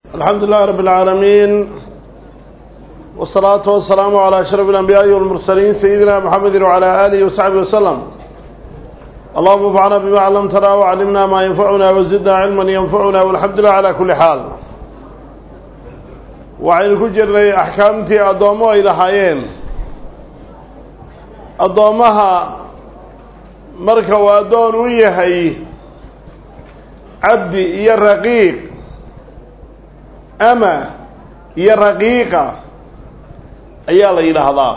الحمد لله رب العالمين والصلاة والسلام على أشرف الأنبياء والمرسلين سيدنا محمد وعلى آله وصحبه وسلم اللهم انفعنا بما علمتنا وعلمنا ما ينفعنا وزدنا علما ينفعنا والحمد لله على كل حال وعين كجر أحكامتي أدومو إلى حيين أدومها مركا وأدون ويهي عبدي يا رقيق ama iyo raqiiqa ayaa la yidhaahdaa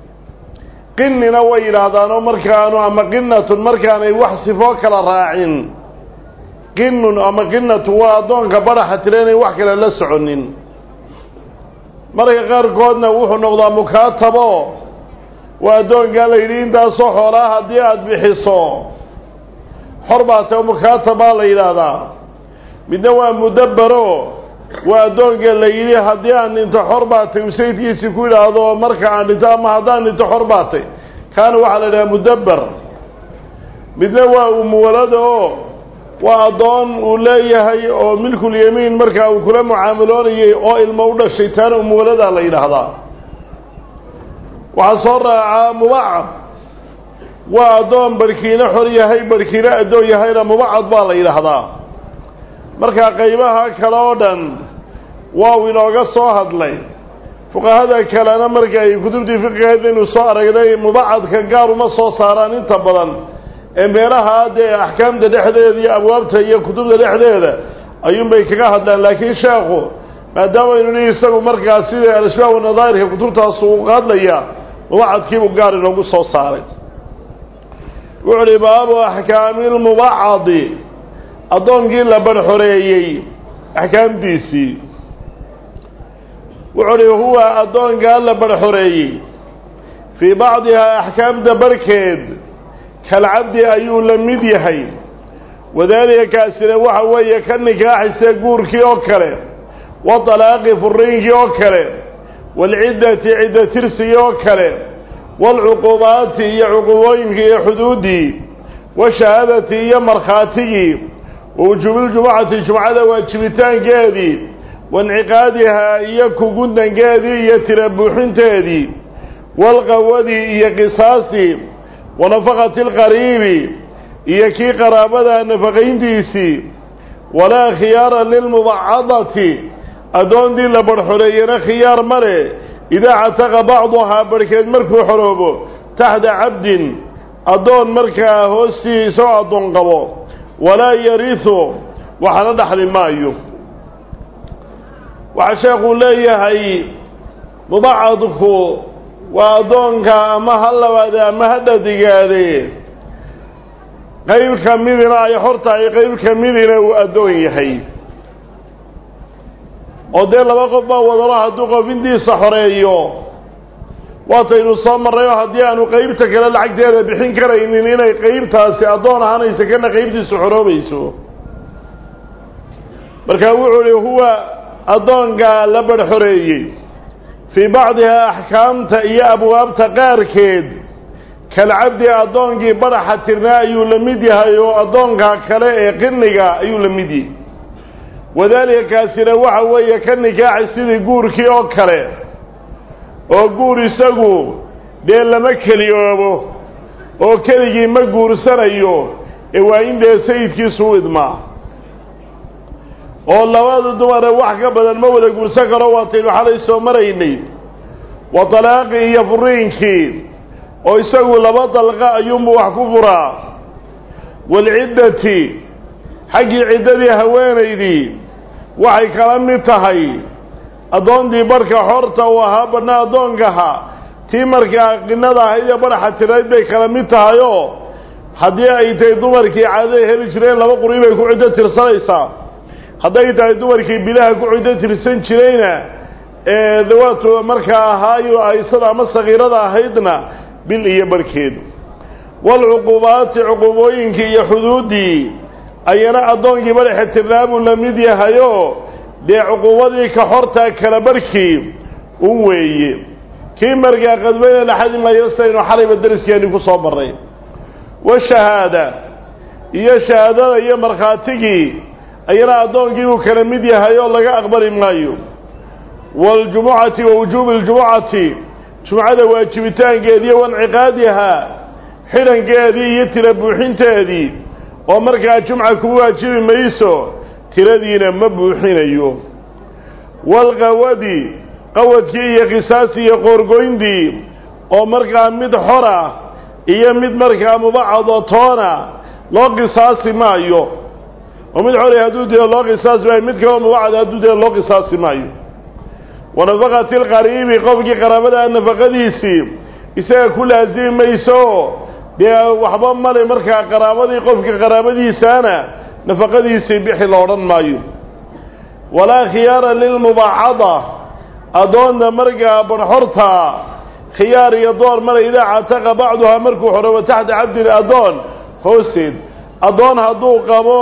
qinina way yidhaahdaanoo markaanu ama qinatun markaanay wax sifoo kala raacin qinun ama qinatun waa addoonka badhaxa tira inay wax kale la soconin marka qaarkoodna wuxuu noqdaa mukaatabo waa addoonkaa la yidhi intaasoo xoolaa haddii aada bixiso xor baa tao mukaatabaa la yidhaahdaa midna waa mudabbaro waa addoonka la yidhi haddii aan dhinto xor baatay uu sayidkiisii ku yidhaahdo marka aan dhinto ama haddaan dhinto xor baatay kaana waxaa la yidhaha mudabber midna waa umuwalada oo waa addoon uu leeyahay oo milkulyamiin markaa uu kula mucaamaloonayay oo ilmo u dhashay taana umuwaladaa la yidhaahdaa waxaa soo raacaa mubacad waa addoon barhkiina xor yahay barhkiina addoon yahayna mubacad baa la yidhaahdaa markaa qaybaha kale oo dhan waa uu inooga soo hadlay fuqahada kalena marka ay kutubtii fiqigeed aynu soo aragnay mubacadka gaar uma soo saaraan inta badan ee meelaha dee axkaamta dhexdeeda iyo abwaabta iyo kutubta dhexdeeda ayuunbay kaga hadlaan laakiin sheekhu maadaama aynu nihi isagu markaa sida al-ashbaab wanadaahirka kutubtaas uu hadlaya mubacadkiibuu gaar inoogu soo saaray wuxu uhi baabu axkaami lmubacadi addoonkii la barxoreeyey axkaamtiisii wuxuu uhi huwa addoonkaa la barxoreeyey fii bacdihaa axkaamta barhkeed kalcabdi ayuu la mid yahay wadaalika kaasina waxa weeye ka nikaaxise guurkii oo kale watalaaqi furiinkii oo kale waalciddati cidda tirsigii oo kale waalcuqubaati iyo cuqubooyinkii iyo xuduuddii washahaadati iyo markhaatigii wawujuubiljumucati jumcada waajibitaankeedii wainciqaadihaa iyo kugundankeedii iyo tira buuxinteedii walqawadii iyo qisaastii wanafaqati alqariibi iyo kii qaraabada nafaqayntiisii walaa khiyaara lilmubacadati addoontii la barxoreeyana khiyaar male idaa cataqa bacduhaa barhkeed markuu xoroobo taxta cabdin addoon markaa hoostii isagoo addoon qabo walaa yarihu waxana dhaxli maayo waxaa sheekuu leeyahay mubacadku waa addoonka ama ha labaade ama ha dhadigaade qayb ka midina ay xor tahay qayb ka midina uu addoon yahay oo dee laba qof baa wadalo hadduu qof intiisa xoreeyo waataynu soo marray oo haddii aanu qeybta kale lacagteeda bixin karaynin inay qeybtaasi addoon ahaanaysa kana qeybtiisu xoroobayso markaa wuxuu ihi huwa addoonka la barxoreeyey fii bacdihaa axkaamta iyo abwaabta qaarkeed kalcabdi addoonkii badhaxa tirnaa ayuu la mid yahay oo addoonka kale ee qiniga ayuu la mid yahay wadaalika kaasina waxa weeye ka nikaaxay sidii guurkii oo kale oo guur isagu dee lama keliyoobo oo keligii ma guursanayo ee waa in dee sayidkiisu u idmaa oo labada dumare wax ka badan ma wada guursan karo waataynu xalay soo maraynay wa talaaqii iyo furiinkii oo isagu laba dalqa ayuunbuu wax ku furaa waalciddati xaggii ciddadii haweenaydii waxay kala mid tahay addoontii barhka xorta uu ahaa badhna addoonkaha tii markaa qinada ahayd ee badhaxa tirayd bay kala mid tahay oo haddii ay tahay dumarkii caadada heli jireen laba quri bay ku ciddo tirsanaysaa hadday tahay dumarkii bilaha ku ciddo tirsan jirayna ee dawaatu markaa ahaayo aysada ama sakiirada ahaydna bil iyo barhkeed waalcuqubaati cuqubooyinkii iyo xuduuddii ayana addoonkii badhaxa tirnaa buu la mid yahayo dee cuquubadii ka xortaa kala barhkii un weeye kii markaa qadbayna la xadi maayo sidaynu xalayba dariskeeni ku soo marray washahaada iyo shahaadada iyo markhaatigii ayana addoonkii buu kala mid yahay oo laga aqbali maayo waاljumucati wa wujuubi اljumucati jumcada waajibitaankeediiyo wanciqaadihaa xidhankeedii iyo tira buuxinteedii oo markaa jumca ku waajibi mayso tiradiina ma buuxinayo waalqawadi qawadkii iyo qisaastii iyo qoorgoyntii oo markaa mid xora iyo mid markaa mubacado toona loo qisaasi maayo oo mid xora hadduu dilo loo qisaasi maayo mid kaleo mubacad hadduu dilo loo qisaasi maayo wa nafaqati lqariibi qofkii qaraabada nafaqadiisii isaga ku laasimi mayso dee waxba male markaa qaraabadii qofka qaraabadiisaana nafaqadiisii bixi la odhan maayo walaa khiyaara lilmubaacada addoonta markaa barxorta khiyaar iyo door male idaa cataqa bacduhaa markuu xorobo taxta cabdin addoon hoosteed addoon hadduu qabo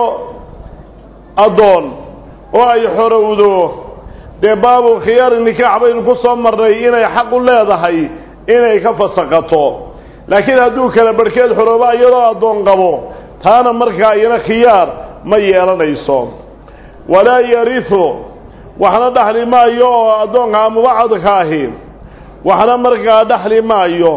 addoon oo ay xorowdo dee baabu khiyaari nikaax baynu ku soo marnay inay xaq u leedahay inay ka fasaqato laakiin hadduu kala barhkeed xorooba iyadoo addoon qabo taana markaa iyana khiyaar ma yeelanayso walaa yarihu waxna dhaxli maayo oo addoonka mubacadka ahi waxna markaa dhaxli maayo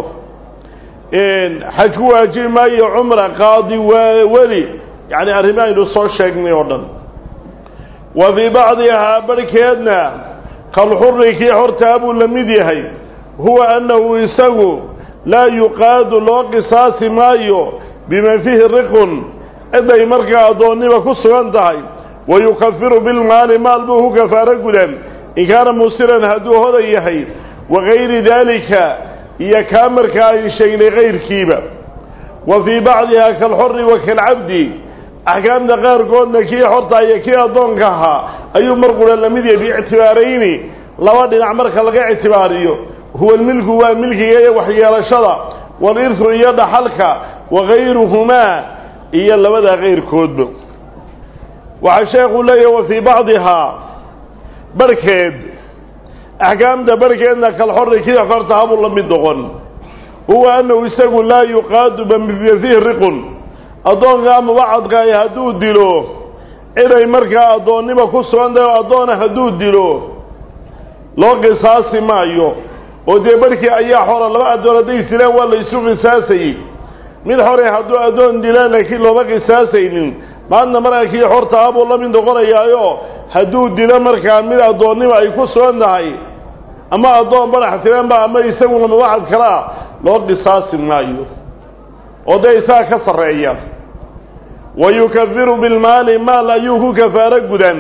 xaj ku waajibi maayo cumra qaadi weli yacni arrimo aynu soo sheegnay oo dhan wa fii bacdihaa barhkeedna kalxuri kii xortaa buu la mid yahay huwa annahu isagu laa yuqaadu loo qisaasi maayo biman fiihi riqun ciday markaa addoonnima ku sugan tahay wa yukafiru bilmaali maal buu ku kafaaro gudan in kaana musiran hadduu hodan yahay wa gayri daalika iyo kaa markaa ayn sheegnay kayrkiiba wa fii bacdihaa kalxori wa kalcabdi axkaamta qaarkoodna kii xorta iyo kii addoonka ahaa ayuu mar qura la mid yahay biictibaarayni laba dhinac marka laga ictibaariyo huwa lmilku waa milkiga iyo waxyeelashada walirhu iyo dhaxalka wa gayruhumaa iyo labadaa kayrkoodba waxaa sheekuu leeyahy wa fii bacdihaa barhkeed axkaamta barhkeedna kalxorri kii xorta habuu la mid noqon huwa annahu isagu laa yuqaadu bamiya fiihi riqun addoonkaa mubacadka ay hadduu dilo ciday markaa addoonnima ku sugan tahay oo addoona hadduu dilo loo qisaasi maayo oo dee barhkii ayaa xora laba addoon hadday isdilaan waa la isu qisaasayey mid xore hadduu addoon dilaan laakiin looma qisaasaynin maadna markaa kii xorta abuu la mid noqonayaayo hadduu dilo markaa mid addoonnima ay ku sugan tahay ama addoon badax tiranba ama isaguna mubacad kalaa loo qisaasi maayo oo dee isaga ka sarreeya wa yukafiru bilmaali maal ayuu ku kafaaro gudan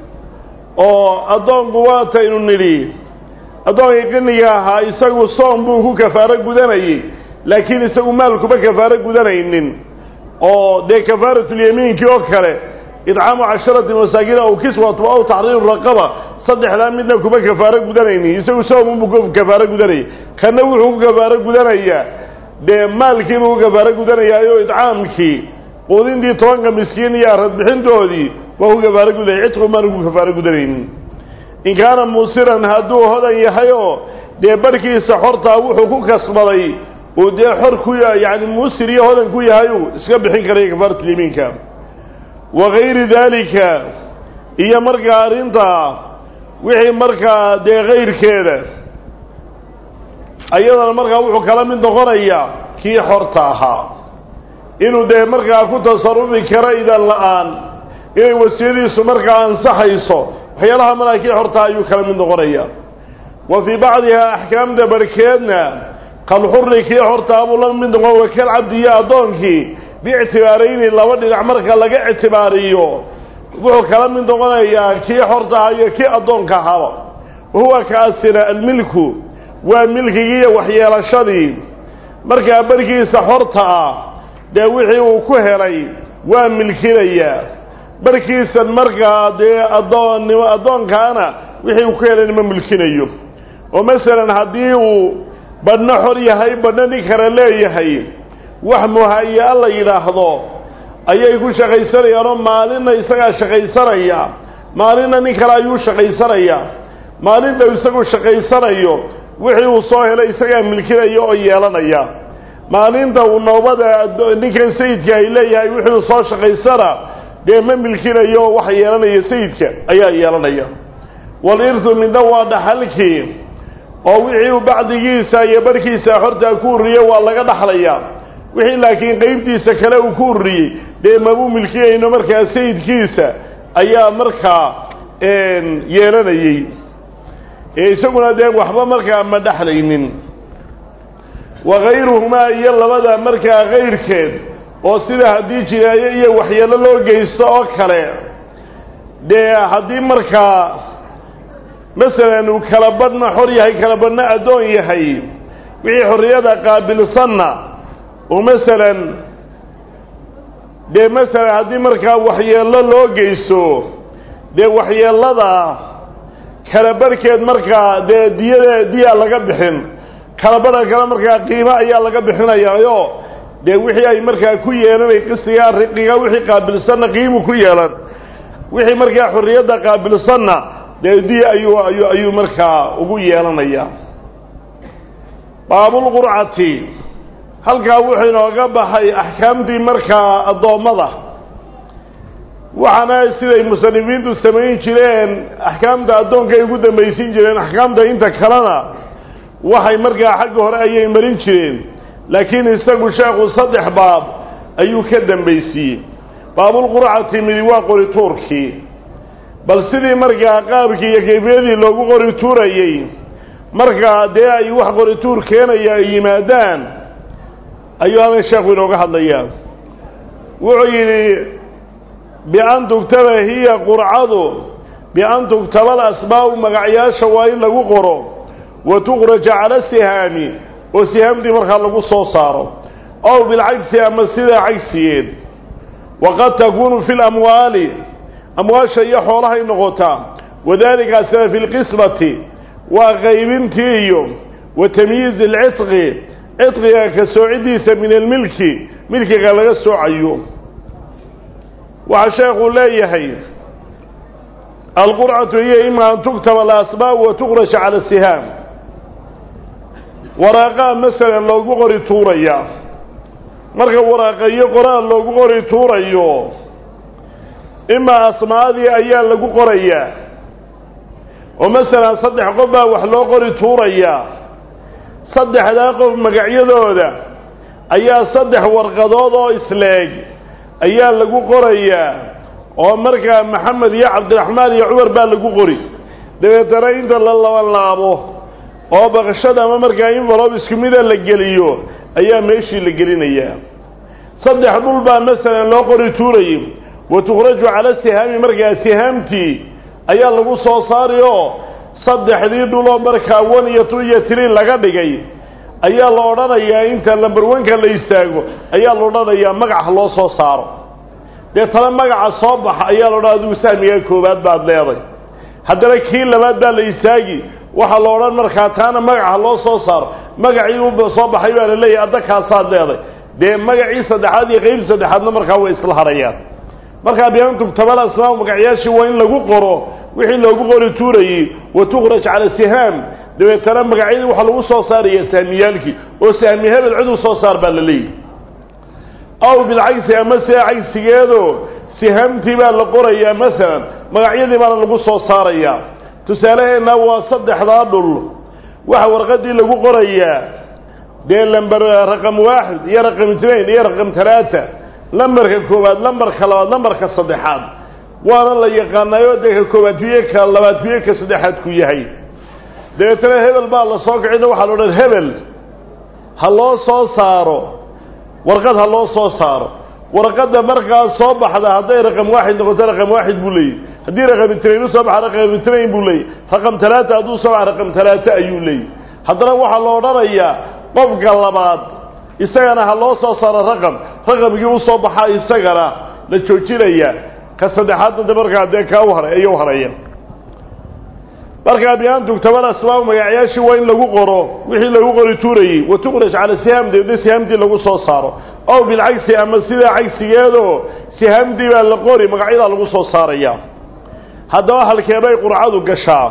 oo addoonku waataynu nidhi addoonkii qiniga ahaa isagu soom buu ku kafaaro gudanayey laakiin isagu maal kuma kafaaro gudanaynin oo dee kafaaratulyamiinkii oo kale idcaamu casharati masaakiin aw kiswatu aw taxriiru raqaba saddexdaa midna kuma kafaaro gudanaynin isagu soomubuu ku kafaaro gudanayay kana wuxuu ku kafaaro gudanayaa dee maalkiibuu ku kafaaro gudanayaayo idcaamkii quudintii tobanka miskiin iyo aradbixintoodii waa ku kafaaro gudanaya cidqu maanu ku kafaaro gudanaynin in kaana muusiran hadduu hodan yahay oo dee barhkiisa xortaa wuxuu ku kasbaday uu dee xor ku yani muusir iyo hodan ku yahay uu iska bixin karaya kafaaratulyamiinka wa gayri daalika iyo markaa arrintaa wixii markaa dee kayrkeeda ayadana markaa wuxuu kala mid noqonayaa kii xorta ahaa inuu dee markaa ku tasarufi karo idan la-aan inay wasiyadiisu markaa ansaxayso waxyaalaha markaa kii xortaa ayuu kala mid noqonayaa wa fii bacdihaa axkaamta barkeedna kalxuri kii xortaa buu la mid noqon wakal cabdi iyo addoonkii biictibaarayni laba dhinac marka laga ictibaariyo wuxuu kala mid noqonayaa kii xortaha iyo kii addoonka ahaba wahuwa kaasina almilku waa milkigii iyo waxyeelashadii markaa barkiisa xorta ah dee wixii uu ku helay waa milkinayaa barkiisan markaa dee addoonnimo addoonkaana wixii uu ku helayna ma milkinayo oo masalan haddii uu badhno xor yahay badhno nin kale leeyahay wax muhaya la yidhaahdo ayay ku shaqaysanayaanoo maalinna isagaa shaqaysanaya maalinna nin kale ayuu shaqaysanayaa maalinta isagu shaqaysanayo wixii uu soo helay isagaa milkinaya oo yeelanaya maalinta uu noobada ninkan sayidka ay leeyahay wixii uu soo shaqaysana dee ma milkinayo waxa yeelanaya sayidka ayaa yeelanaya walirthu midna waa dhaxalkii oo wixii uu bacdigiisa iyo barhkiisa hortaa ku ururiyey waa laga dhaxlayaa wixii laakiin qeybtiisa kale uu ku ururiyey dee mabuu milkiyayno markaa sayidkiisa ayaa markaa yeelanayey ee isaguna dee waxba markaa ma dhexlaynin wa kayruhumaa iyo labada markaa kayrkeed oo sida haddii jinaayo iyo waxyeelo loo geysto oo kale dee haddii markaa masalan uu kala badhna xor yahay kala badhna addoon yahay wixii xorriyada qaabilsanna oo masalan dee masalan haddii markaa waxyeello loo geysto dee waxyeellada kala barhkeed markaa dee diyada diya laga bixin kala badha kale markaa qiimo ayaa laga bixinayaayo dee wixii ay markaa ku yeelanay qisigaa riqiga wixii qaabilsanna qiimu ku yeelan wixii markaa xorriyadda qaabilsanna dee diya ayuu ayuu ayuu markaa ugu yeelanayaa baabulqurcati halkaa wuxuu inooga baxay axkaamtii markaa addoommada waxaana siday musanifiintu samayn jireen axkaamta addoonka ay ugu dambaysin jireen axkaamta inta kalena waxay markaa xagga hore ayay marin jireen laakiin isagu sheekhu saddex baab ayuu ka dambaysiiyey baabulqurcati midi waa qori tuurkii bal sidii markaa qaabkii iyo kayfiyadii loogu qori tuurayey markaa dee ay wax qori tuur keenaya ay yimaadaan ayuu halkan sheekhu inooga hadlayaa wuxuu yidhi bian tugtaba hiya qurcadu bian tugtaba alasbaa'u magacyaasha waa in lagu qoro wa tuqraja cala sihaami oo sihaamtii markaa lagu soo saaro ow bilcagsi ama sidaa cagsigeed waqad takuunu fi lamwaali amwaasha iyo xoolahay noqotaa wadalika sida fi lqismati waa qaybintii iyo wa tamyiizi alcitqi cidqiga ka soocidiisa min almilki milkiga laga soocayo waxaa sheekuu leeyahay alqurcatu hiya ima an tuktaba alasbaab wa tuqrasha cala sihaam waraaqaa masalan loogu qori tuuraya marka waraaqayo qoraal loogu qori tuurayo imaa asmaadii ayaa lagu qorayaa oo masalan saddex qof baa wax loo qori tuurayaa saddexdaa qof magacyadooda ayaa saddex warqadood oo isleeg ayaa lagu qorayaa oo markaa maxamed iyo cabdiraxmaan iyo cumar baa lagu qori dabeetana inta la labanlaabo oo baqashada ama markaa invelob isku mida la geliyo ayaa meeshii la gelinayaa saddex dhul baa masalan loo qori tuurayay wa tukhraju cala sihaami markaa sihaamtii ayaa lagu soo saari oo saddexdii dhuloo markaa one iyo two iyo three laga dhigay ayaa la odhanayaa inta lamber one-ka la istaago ayaa la odhanayaa magaca loo soo saaro dee tana magaca soo baxa ayaa la odhan adigu sahmigaa koowaad baad leeday haddana kii labaad baa la istaagi waxaa la odhan markaa taana magaca loo soo saaro magacii u soo baxay baa la leeyahay addakaasaad leeday dee magacii saddexaad iyo qeyb saddexaadna markaa way isla harayaan markaa biantug tabal asmaam magacyaashii waa in lagu qoro wixii loogu qori tuurayey wa tukraj cala sihaam dabeetana magacyadii waxaa lagu soo saaraya sahmiyaalkii oo sahmi hebel cid u soo saar baa la leeyahy aw bilcagsi ama see cagsigeedo sihaamtii baa la qorayaa masalan magacyadii baana lagu soo saarayaa tusaaleheenna waa saddexdaa dhul waxa warqadii lagu qorayaa dee lamber raqam waaxid iyo raqam itnain iyo raqam talaata lambarka koowaad lambarka labaad lambarka saddexaad waana la yaqaanaayoo dee ka koowaad kuye ka labaad kuye ka saddexaad ku yahay dabeetana hebel baa la soo kicina waxaa la odhan hebel ha loo soo saaro warqad ha loo soo saaro warqadda markaas soo baxda hadday raqam waaxid noqoto raqam waaxid buu leeyahy haddii raqam itnain u soo baxa raqam itnain buu leeyahy raqam talaata hadduu soo baxa raqam talaata ayuu leeyahy haddana waxaa la odhanayaa qofka labaad isagana ha loo soo saaro raqam raqamkii u soo baxaa isagana la joojinaya ka saddexaadna de markaa dee kaa u haray ayaa u haraya markaa bian tugtabal asbaab magacyaashii waa in lagu qoro wixii lagu qori tuurayey wa tuqraj cala sihaam deedna sihaamtii lagu soo saaro ow bilcagsi ama sidaa cagsigeedoo sihaamtii baa la qori magacyadaa lagu soo saaraya haddaba halkeebay qurcadu gashaa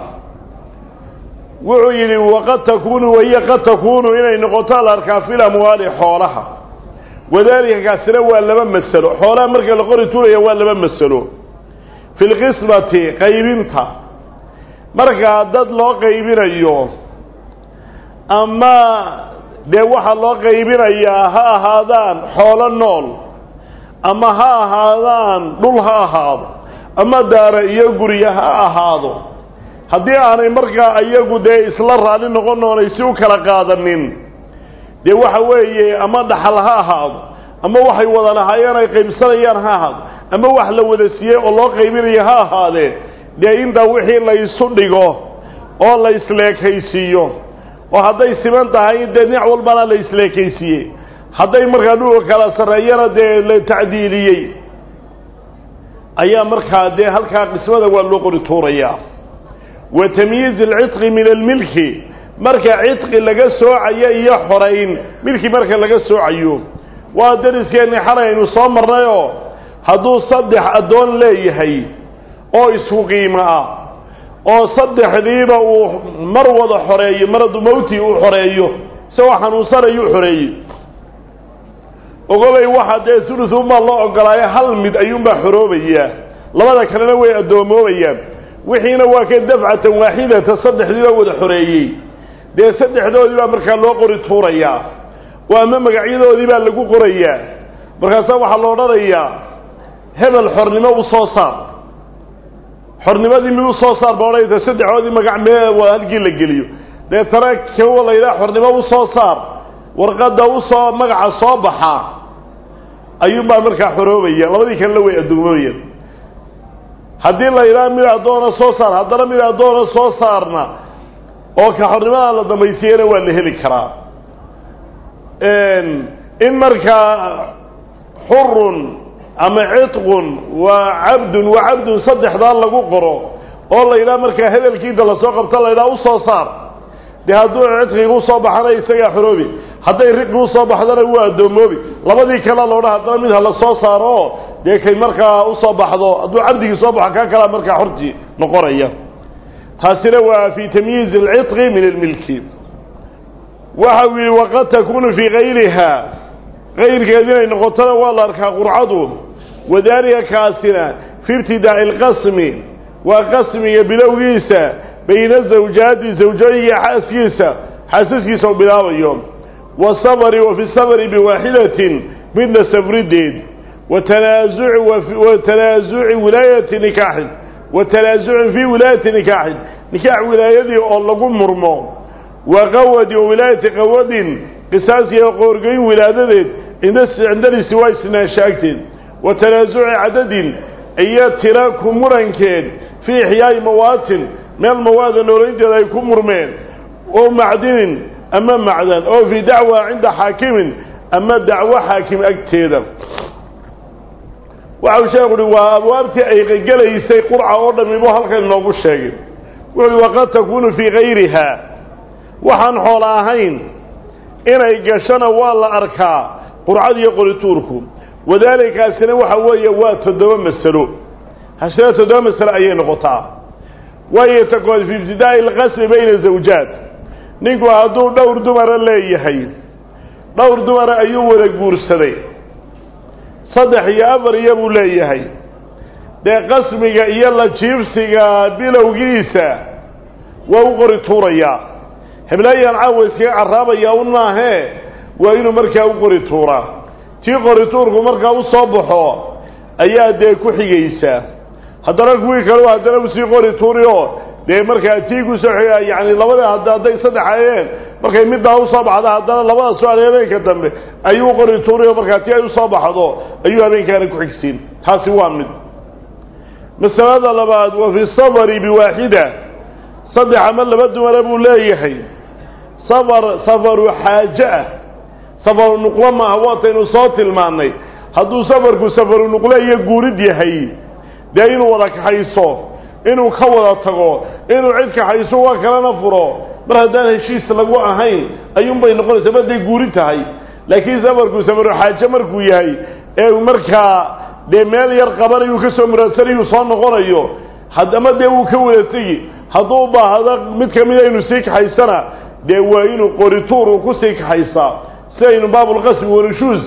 wuxuu yidhi waqad takuunu wahiya qad takuunu inay noqoto la arkaa fil amwaali xoolaha wadaalika kaasina waa laba masalo xoolaha marka la qori tuuraya waa laba masalo fi lqismati qaybinta markaa dad loo qaybinayo ama dee waxaa loo qaybinayaa ha ahaadaan xoolo nool ama ha ahaadaan dhul ha ahaado ama daara iyo gurya ha ahaado haddii aanay markaa iyagu dee isla raali noqon oonay si u kala qaadanin dee waxa weeye ama dhaxal ha ahaado ama waxay wada lahaayeen ay qaybsanayaan ha ahaado ama wax la wada siiyey oo loo qaybinayo ha ahaadee dee intaa wixii la isu dhigo oo la isleekaysiiyo oo hadday siman tahay dee dhinac walbana la isleekaysiiyey hadday markaa dhulka kala sarreeyana dee la tacdiiliyey ayaa markaa dee halkaa qismada waa loo qori tuurayaa wa tamyiiz alcidqi min almilki marka cidqi laga soocayo iyo xorayn milki marka laga soocayo waa dariskeenni xalay aynu soo marnayoo hadduu saddex addoon leeyahay oo isku qiimo ah oo saddexdiiba uu mar wada xoreeyo maradu mawti uu xoreeyo isagoo xanuunsanayuu xoreeyey ogobay waxa dee sulusunbaa loo ogolaayo hal mid ayuunbaa xoroobayaa labada kalena way addoomoobeyaan wixiina waa ka dafcatan waaxidata saddexdiiba wada xoreeyey dee saddexdoodii baa markaa loo qori tuurayaa oo ama magacyadoodii baa lagu qorayaa markaasaa waxaa la odhanayaa hebel xornimo u soo saar xornimadii mid u soo saar ba odhanaysa saddexdoodii magac mee waa halkii la geliyo deetana kawa la yidhaha xornimo u soo saar warqadda usoo magaca soo baxaa ayuunbaa markaa xoroobaya labadii kalena way addoomobayaan haddii la yidhaha mid addoona soo saar haddana mid addoona soo saarna oo ka xornimada la dambaysiiyana waa la heli karaa in markaa xurun ama cidqun waa cabdun wa cabdun saddexdaa lagu qoro oo la yidhaha markaa hadalkiinta lasoo qabto la yidhaha usoo saar dee hadduu cidqiga usoo baxana isagaa xoroobi hadday riqi usoo baxdana waa addoommoobi labadii kalea loodha haddana mid hala soo saaro oo dee kay markaa usoo baxdo hadduu cabdigii soo baxo kaa kalea markaa xortii noqonaya taasina waa fi tamyiizi alcidqi min almilki waxa uu yidhi waqad takunu fii kayriha kayrkeed inay noqotona waa la arkaa qurcadu wadaalika kaasina fi ibtidaaci alqasmi waa qasmiga bilowgiisa bayna zawjaati zawjooyiga xaaskiisa xaasaskiisa u bilaabayo wasafari wa fi safari biwaaxidatin midna safrideed watanaasuci wa tanaasuci wilaayati nikaaxin wa tanaasucin fii wilaayati nikaaxin nikaax wilaayadii oo lagu murmo wa qawadi wa wilaayati qawadin qisaasiya qoorgeyn wilaadadeed cindalisi waa isnaashaagteed wa tanaasuci cadadin iyo tira ku murankeed fii ixyaa'i mawaatin meel mawaada noolaynteeda ay ku murmeen oo macdinin ama macdan oo fii dacwa cinda xaakimin ama dacwo xaakim agteeda waxau sheekhu uhi waa abwaabtii ay qegelaysay qurca oo dhammi buu halkan inoogu sheegay wuxu uhi waqad takuunu fii kayriha waxaan xoola ahayn inay gashona waa la arkaa qurcad iyo qorituurku wadaalikaasina waxa weeye waa toddoba masalo hasina toddoba masalo ayay noqotaa waayo takood fi ibtidaa'i alqasmi bayna zawjaat ninku hadduu dhowr dumara leeyahay dhowr dumara ayuu wada guursaday saddex iyo afar iyo buu leeyahay dee qasmiga iyo la jiibsiga bilowgiisa waa u qori tuurayaa heblaayaan caawa iskaga carraabaya un maahee waa inuu markaa u qori tuuraa tii qori tuurku markaa u soo baxo ayaa dee ku xigaysaa haddana kuwii kaleu haddana usii qori tuuri oo dee markaa tii kusoo xiga yani labada had hadday saddex ayeen markay middaa usoo baxda haddana labada soo adhay habeenka dambe ayuu qori tuuri oo markaa tii ay usoo baxdo ayuu habeenkaana ku xigsiin taasi waa mid masalada labaad wa fi safari biwaaxida saddex ama laba dumara buu leeyahay safar safaru xaaje ah safaru nuqlo maaha waataynu soo tilmaannay hadduu safarku safaru nuqlo iyo guurid yahay dee inuu wada kaxayso inuu ka wada tago inuu cid kaxayso waa kalena furo mar haddaan heshiis lagu ahayn ayuunbay noqonaysa maday guuri tahay laakiin safarku safaru xaaje markuu yahay ee markaa dee meel yar qabanayuu ka soo muraadsanayuu soo noqonayo haddama dee wuu ka wada tegi hadduu u baahdo mid ka mida inuu sii kaxaysana dee waa inuu qorituur uu ku sii kaxaysaa sidaynu baabulqasmi wanushuus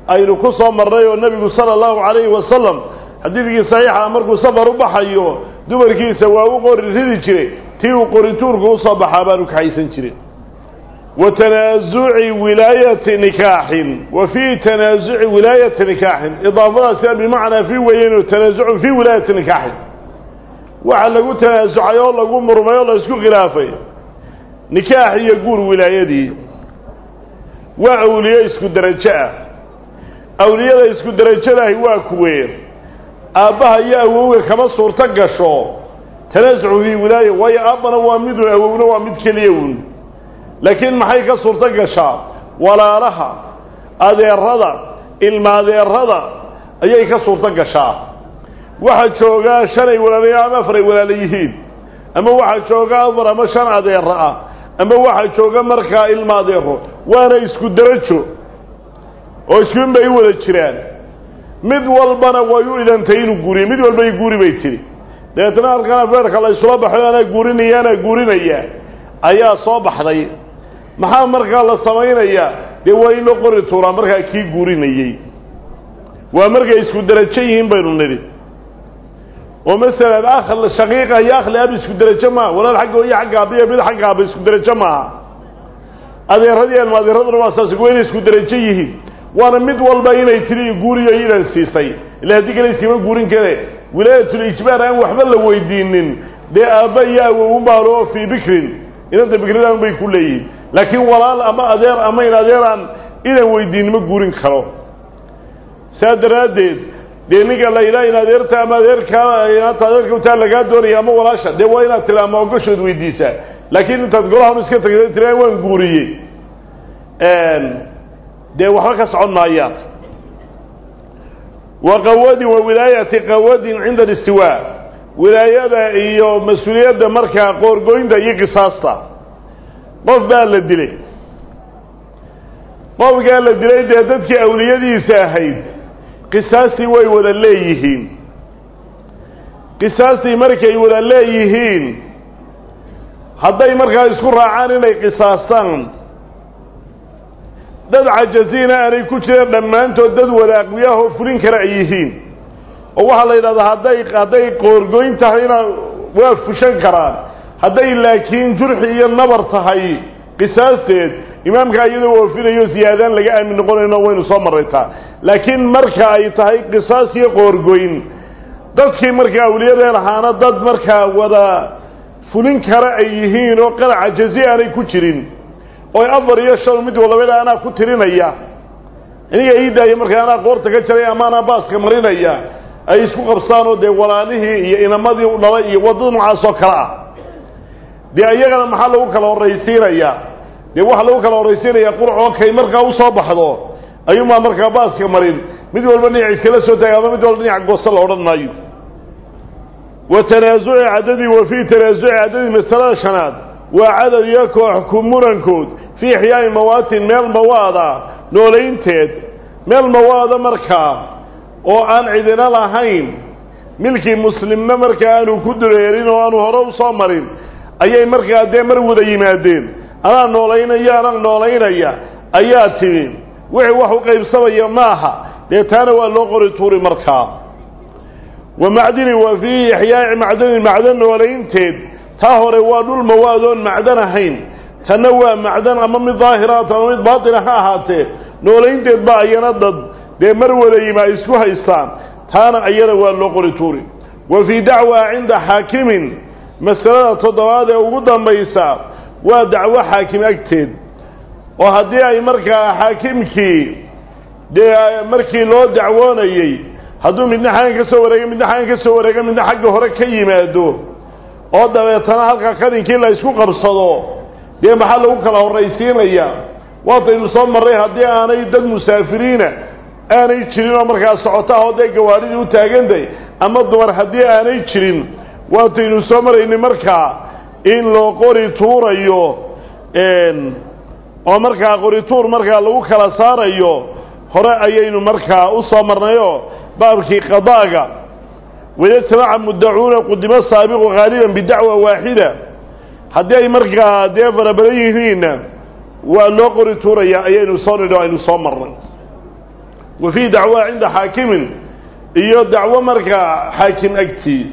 aynu ku soo marnay oo nebigu sala allahu calayhi wasalam xadiidkii saxiixa markuu safar u baxayo dumarkiisa waa u qori ridi jiray tii uu qorituurku usoo baxaa baanu kaxaysan jirin wa tanaasuci wilaayati nikaaxin wa fii tanaasuci wilaayati nikaaxin idaafadaasi bimacnaa fii weeyeen tanaasucun fii wilaayati nikaaxin waxa lagu tanaasucay oo lagu murmay oo la isku khilaafay nikaax iyo guur wilaayadii waa awliye isku derajo ah awliyada isku derajadahi waa kuwee aabbaha iyo awowga kama suurto gasho tanaasucu fii wilaaya waayo aabbana waa midun awowna waa mid keliya un laakiin maxay ka suurto gashaa walaalaha adeerada ilma adeerada ayay ka suurto gashaa waxaa joogaa shanay walaalayo ama afaray walaala yihiin ama waxaa jooga afar ama shan adeero ah ama waxaa jooga markaa ilma adeero waana isku derajo oo iskuin bay u wada jiraan mid walbana way u idantay inuu guuriyo mid walba i guuri bay tiri dabeetna halkan afeerka la isula baxo anaa guurinaya anaa guurinaya ayaa soo baxday maxaa markaa la samaynayaa dee waa in loo qori tuuraa markaa kii guurinayey waa markay isku derajo yihiin baynu nidhi oo masalan akhl shaqiiqa iyo akhli ab isku derajo maaha walaal xagga iyo xagga abiyo mid xagga aba isku derajo maaha adeeradii ilma adeeraduna waa saas waa inay isku derajo yihiin waana mid walba inay tiri guuriyo idan siisay ila haddii kale iskama guurin kare wilaayatul ijbaar aan waxba la weydiinin dee aabba iyo awowun baa loo fii bikrin inanta bikridan bay ku leeyihiin laakiin walaal ama adeer ama in adeeraan idan weydiin ma guurin karo saa daraaddeed dee ninka la ilaa in adeerta ama adeerkaa inaanta adeerka utaa lagaa doonaya ama walaasha dee waa inaad tiri ama ogoshood weydiisaa laakiin intaad golahan iska tagta tira waan guuriyey dee waxba ka socon maayaan wa qawadin wa wilaayati qawadin cinda alistiwaa wilaayada iyo mas-uuliyadda markaa qoorgoynta iyo qisaasta qof baa la dilay qofkaa la dilay dee dadkii awliyadiisa ahayd qisaastii way wada leeyihiin qisaastii markay wada leeyihiin hadday markaa isku raacaan inay qisaastaan dad cajaziina aanay ku jireen dhammaantood dad wada aqwiyaahoo fulin kara ay yihiin oo waxaa la yidhahdaa hadday hadday qoorgoyn tahayna waa fushan karaan hadday laakiin jurxi iyo nabar tahay qisaasteed imaamkaa iyadoo oofinayo siyaadaan laga aamin noqonayno waynu soo marraytaa laakiin marka ay tahay qisaas iyo qoorgoyn dadkii markaa awliyadeen ahaana dad markaa wada fulin kara ay yihiin oo qaraca jazi aanay ku jirin oo afar iyo shan mid walaba anaa ku tirinaya iniga ii daaya markaa anaa qoorta ka jaray ama anaa baaska marinaya ay isku qabsaan oo dee walaalihii iyo inamadii u dhalay iyo waddada noocaas oo kale ah dee iyagana maxaa lagu kala horraysiinayaa dee waxaa lagu kala horraysiinayaa qurc oo kay markaa usoo baxdo ayuunbaa markaa baaska marin mid walba dhinac iskala soo taagay ama mid walba dhinac goosta la odhan maayo wa tanaasuci caddadii wa fii tanaasuci caddadii masalada shanaad waa cadad iyo koox ku murankood fii ixyaa'i mawaatin meel mawaada noolaynteed meel mawaada markaa oo aan cidina lahayn milkii muslimna markaa aanu ku dureerin oo aanu hore u soo marin ayay markaa dee mar wada yimaadeen anaa noolaynaya anaa noolaynaya ayaa timi wixii wax u qaybsamaya maaha dee taana waa loo qori tuuri markaa wa macdini wa fii ixyaa'i macdanin macdan noolaynteed taa hore waa dhul mawaadoon macdan ahayn tanna waa macdan ama mid daahiraata ama mid baatina ha ahaatee noolaynteed baa ayana dad dee mar wada yima ay isku haystaan taana ayana waa loo qori tuuri wa fii dacwa cinda xaakimin masalada toddobaad ee ugu dambaysa waa dacwo xaakim agteed oo haddii ay markaa xaakimkii dee markii loo dacwoonayey hadduu midna xagan ka soo wareega midna xagan ka soo wareega midna xagga hore ka yimaado oo dabeetana halka kadinkii la isku qabsado dee maxaa lagu kala horraysiinaya waataynu soo marray haddii aanay dad musaafiriina aanay jirin oo markaa socota ah oo dee gawaadhidii u taagantahay ama dumar haddii aanay jirin waataynu soo maraynay markaa in loo qori tuurayo oo markaa qori tuur markaa lagu kala saarayo hore ayaynu markaa u soo marnayoo baabkii qadaaga wayajtamaca muddacuuna qudimo saabiqu haaliban bidacwa waaxida haddii ay markaa dee fara badan yihiinna waa loo qori tuuraya ayaynu soo nidho aynu soo marnay wa fii dacwa cinda xaakimin iyo dacwo markaa xaakim agtii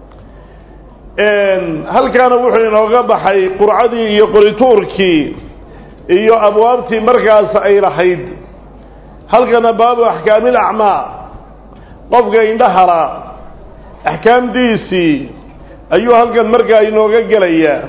halkaana wuxuu inooga baxay qurcadii iyo qorituurkii iyo abwaabtii markaas ay lahayd halkana baabu axkaamil acmaa qofka indhahala axkaamdiisii ayuu halkan markaa inooga gelayaa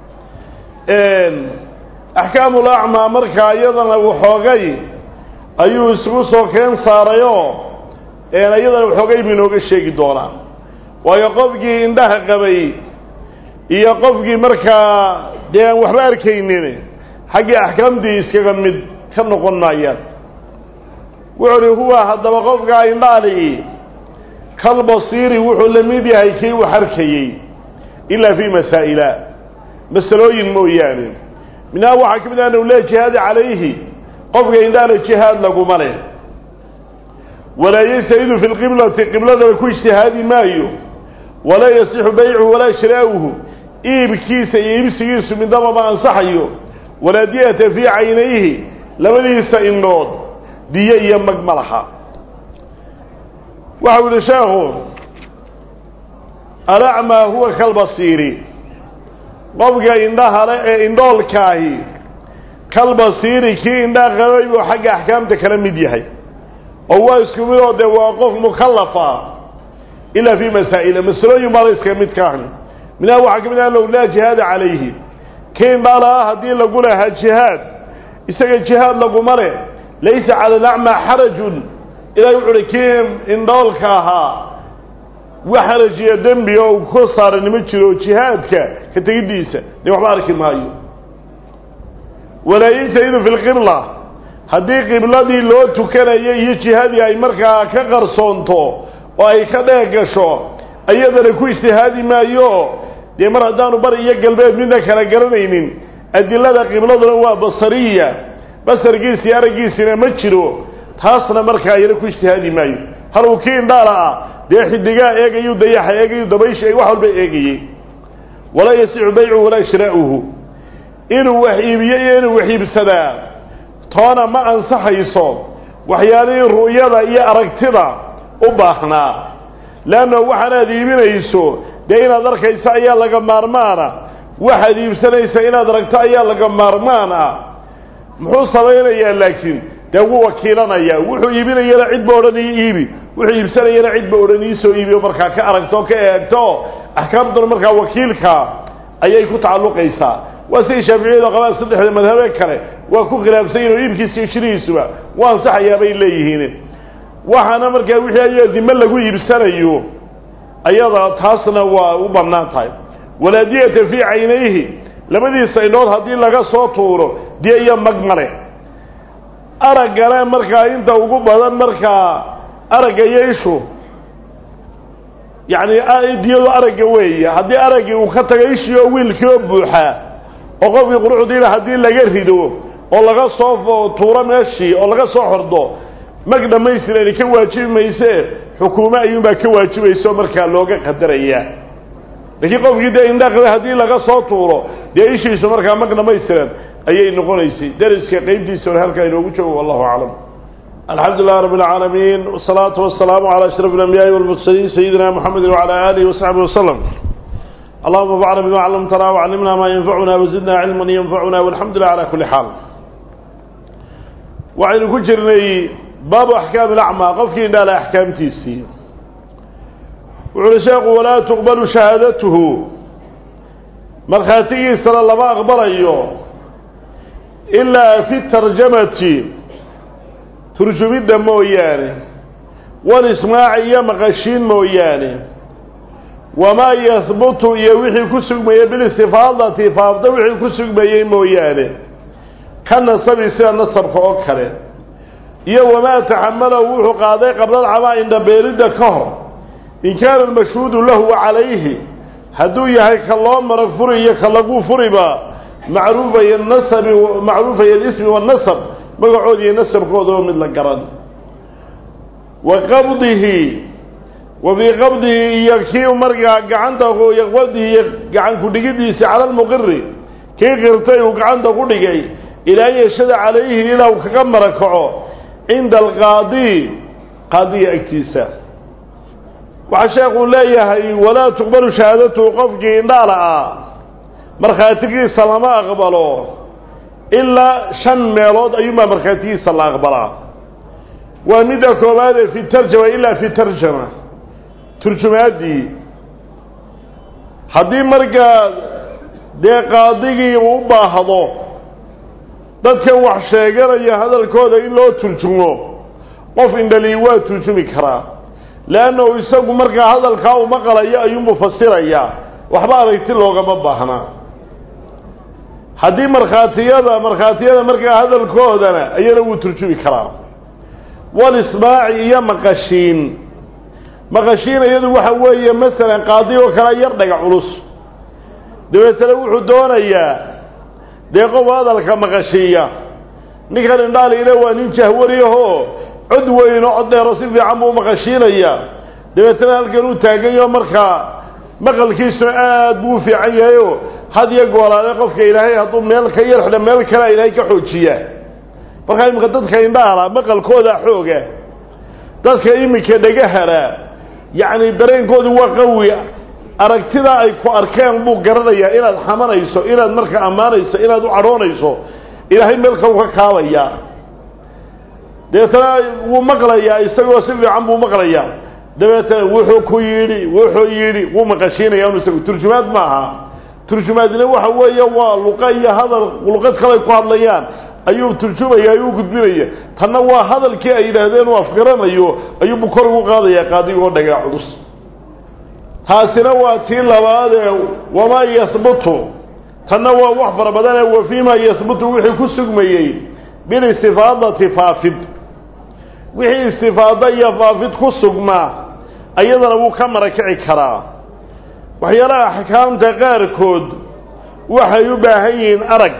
axkaamul acmaa markaa iyadana waxoogay ayuu isugu soo keen saarayoo iyadana waxoogay buu inooga sheegi doonaa waayo qofkii indhaha qabay iyo qofkii markaa dee aan waxba arkaynin xaggii axkaamtii iskaga mid ka noqon maayaan wuxuu uhi huwa haddaba qofkaa indhaali kalbasiiri wuxuu la mid yahay kii wax arkayey ilaa fii masaa'ila masalooyin mooyaane minhaa waxaa ka mid ah anu laa jihaada calayhi qofka indhaala jihaad laguma leh walaa yajtahidu fi lqiblati qibladana ku ijtihaadi maayo walaa yasixu baycuhu walaa shiraa'uhu iibkiisa iyo iibsigiisu midnaba ma ansaxayo walaa diyata fii caynayhi labadiisa indhood diyo iyo mag ma laha waxau yihi sheekhu alacmaa huwa kalbasiiri qofka indhahale ee indhoolkaahi kalbasiiri kii indhaha qabay buu xagga axkaamta kala mid yahay oo waa isku mid oo dee waa qof mukallafa ilaa fii masaa'ila masalooyin baa la iskaga mid ka ahni minhaa waxaa ka mid ah low laa jihaada calayhi kii indhaala ah haddii lagu lahaa jihaad isaga jihaad laguma leh laysa cala alacmaa xarajun ilahay wuxu uhi kii indhoolka ahaa wax xarajiya dembi oo uu ka saaran ma jiro jihaadka ka tegiddiisa dee waxba arki maayo walaa yajtahidu fi lqibla haddii qibladii loo tukanayay iyo jihadii ay markaa ka qarsoonto oo ay ka dheeg gasho iyadana ku ijtihaadi maayo dee mar haddaanu bari iyo galbeed midna kala garanaynin adilada qibladuna waa basariya basarkiisii araggiisina ma jiro taasna markaa iyana ku ijtihaadi maayo hal uu kii indhaala ah dee xidigaa eegayu dayaxa eegayu dabaysha wax walba eegayey walaa yasixu baycuhu walaa shiraa'uhu inuu wax iibiyo iyo inuu wax iibsadaa toona ma ansaxayso waxyaalihii ru'yada iyo aragtida u baahnaa leanna waxaanaad iibinayso dee inaad arkayso ayaa laga maarmaana waxaad iibsanaysa inaad aragto ayaa laga maarmaan ah muxuu samaynayaa laakiin dee wuu wakiilanayaa wuxuu iibinayana cid ba odhan ii iibi wuxuu iibsanayana cid ba odhan iisoo iibiyo markaa ka aragto o ka eegto axkaamtuna markaa wakiilka ayay ku tacalluqaysaa waa siday shaaficiyadu qabaan saddexda madhabe kale waa ku khilaafsan yihin oo iibkiisa iyo shirihiisuba waa ansaxayaa bay leeyihiin waxaana markaa wixii ayaga dime lagu iibsanayo ayada taasna waa u bannaan tahay walaa diyata fii caynayhi labadiisa indhood haddii laga soo tuuro diya iyo mag male araggana markaa inta ugu badan markaa aragga iyo ishu yacni diyadu aragga weeye haddii araggii uu ka tago ishii oo wiilkii oo buuxaa oo qofkii quruxdiina haddii laga rido oo laga soo tuuro meeshii oo laga soo xordo mag dhammaystirani ka waajibi mayse xukuumo ayuunbaa ka waajibayso markaa looga qadarayaa laakiin qofkii dee indhaqda haddii laga soo tuuro dee ishiisu markaa mag dhammaystiran ayay noqonaysay deriska qeybtiisa hore halkaa inoogu joogo wallahu aclam alxamdu lilah rab اlcaalamiin wsalaatu wasalaamu calى ashraf اlanbiyaai walmursaliin sayidina mxamedi wcalى alihi wasaxbi waslm allahuma bacna bima callamtana wcallimna maa yanfacuna wazidna cilman yanfacuna walxamdu lilah cala kuli xaal waxaynu ku jirnay baabu axkaami lacmaa qofkii indhaala axkaamtiisii wuxu uhi sheekhu walaa tuqbalu shahaadatuhu markhaatigiisana lama aqbalayo ilaa fi tarjamati turjumidda mooyaane walismaaci iyo maqashiin mooyaane wamaa yahbutu iyo wixii ku sugmayey bilistifaadati faafda wixii ku sugmayey mooyaane ka nasabi sida nasabka oo kale iyo wamaa taxamalahu wuxuu qaaday qablalcamaa indhabeelidda ka hor in kaana almashhuudu lahu wa calayhi hadduu yahay ka loo marag furi iyo ka lagu furiba macruufaya nasabi macruufaya alismi waannasab magacoodi iyo nasabkooda oo mid la garan wa qabdihi wa fii qabdihi iyo kii markaa gacanta qabdihi iyo gacan ku-dhigidiisi cala almuqiri kii qirtay uu gacanta ku dhigay ilaa yashada calayhi ilaa uu kaga marakaco cinda alqaadi qaadiga agtiisa waxaa sheekuu leeyahay walaa tuqbalu shahaadatuhu qofkii indhaala ah markhaatigiisa lama aqbalo ilaa shan meelood ayuunbaa markhaatigiisa la aqbalaa waa midda koowaadee fi tarjama ilaa fi tarjama turjumaaddii haddii markaa dee qaadigii uu u baahdo dadkan wax sheeganaya hadalkooda in loo turjumo qof indhalii waa turjumi karaa leannahu isagu markaa hadalkaa u maqlayo ayuunbuu fasirayaa waxba aragti loogama baahnaa haddii markhaatiyada markhaatiyada markaa hadalkoodana ayana wuu turjumi karaa walismaaci iyo maqashiin maqashiin iyadu waxa weeye masalan qaadi oo kale yar dhaga culus dabeetana wuxuu doonayaa dee qof hadalka maqashiiya ninkan indhaaliile waa nin jahwariyahoo cod weyn oo cod dheero si fiican buu maqashiinaya dabeetana halkan uu taagayo markaa maqalkiisuna aad buu u fiican yahayoo had iyo goolaale qofka ilaahay hadduu meel ka yar xidha meel kalea ilaahay ka xoojiya markaa iminka dadka indhahala maqalkooda xooga dadka iminka dhegahara yacni dareenkoodu waa qawi aragtidaa ay ku arkeen buu garanayaa inaad xamanayso inaad marka ammaanayso inaad u cadhoonayso ilaahay meelka u ka kaabaya dabeetana wuu maqlayaa isagoo si fiican buu maqlayaa dabeetana wuxuu ku yidhi wuxuu yidhi wuu maqashiinaya inu isagu turjumaad maaha turjumaadna waxa weeye waa luqa iyo hadal luqad kaley ku hadlayaan ayuu turjumaya ayuu gudbinaya tanna waa hadalkii ay yidhaahdeen uu afgaranayo ayuubu kor ugu qaadaya qaadigoo dhagaa culus taasina waa tii labaadee wamaa yahbutu tanna waa wax fara badanee wa fiimaa yahbutu wixii ku sugmayey bilistifaadati faafid wixii istifaado iyo faafid ku sugmaa ayadana wuu ka marakici karaa waxyaalaha axkaamta qaarkood waxay u baahan yihiin arag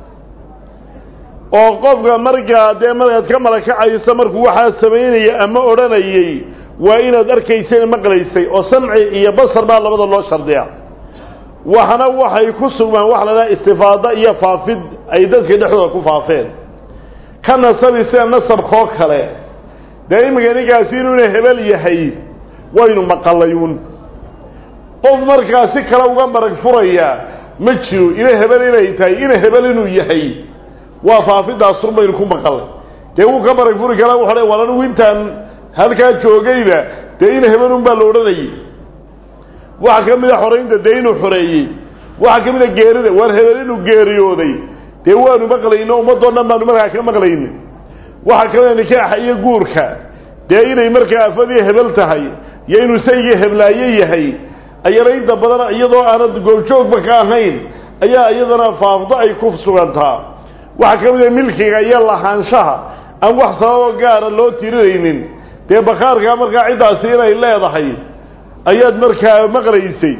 oo qofka markaa dee markaad ka marakacayso markuu waxaa samaynaya ama odhanayay waa inaad arkaysay maqlaysay oo samci iyo basar baa labada loo shardiya waxna waxay ku sugmaan waxa la dhaha istifaado iyo faafid ay dadka dhexdooda ku faafeen ka nasabi sida nasabkoo kale dee iminka ninkaasi inuuna hebel yahay waynu maqalayuun qof markaa si kale uga marag furaya ma jiro ina hebel inay tahay ina hebel inuu yahay waa faafidaasur baynu ku maqalay dee wuu ka marag furi karaa wuxu war anigu intaan halkaa joogayba dee ina hebelun baa la odhanayay waxaa ka mid a xoraynta dee inuu xoreeyey waxaa ka mid a geerida waar hebel inuu geeriyooday dee waanu maqlayno ummadoo dhan baanu markaa ka maqlayni waxaa ka mid a nikaaxa iyo guurka dee inay markaa afadii hebel tahay iyo inuu saygii heblaaye yahay ayana inta badan iyadoo aanad goobjoogba ka ahayn ayaa iyadana faafdo ay ku sugantaa waxaa ka mid a milkiga iyo lahaanshaha aan wax sababoo gaara loo tirinaynin dee bakaarkaa markaa ciddaasi inay leedahay ayaad markaa maqlaysay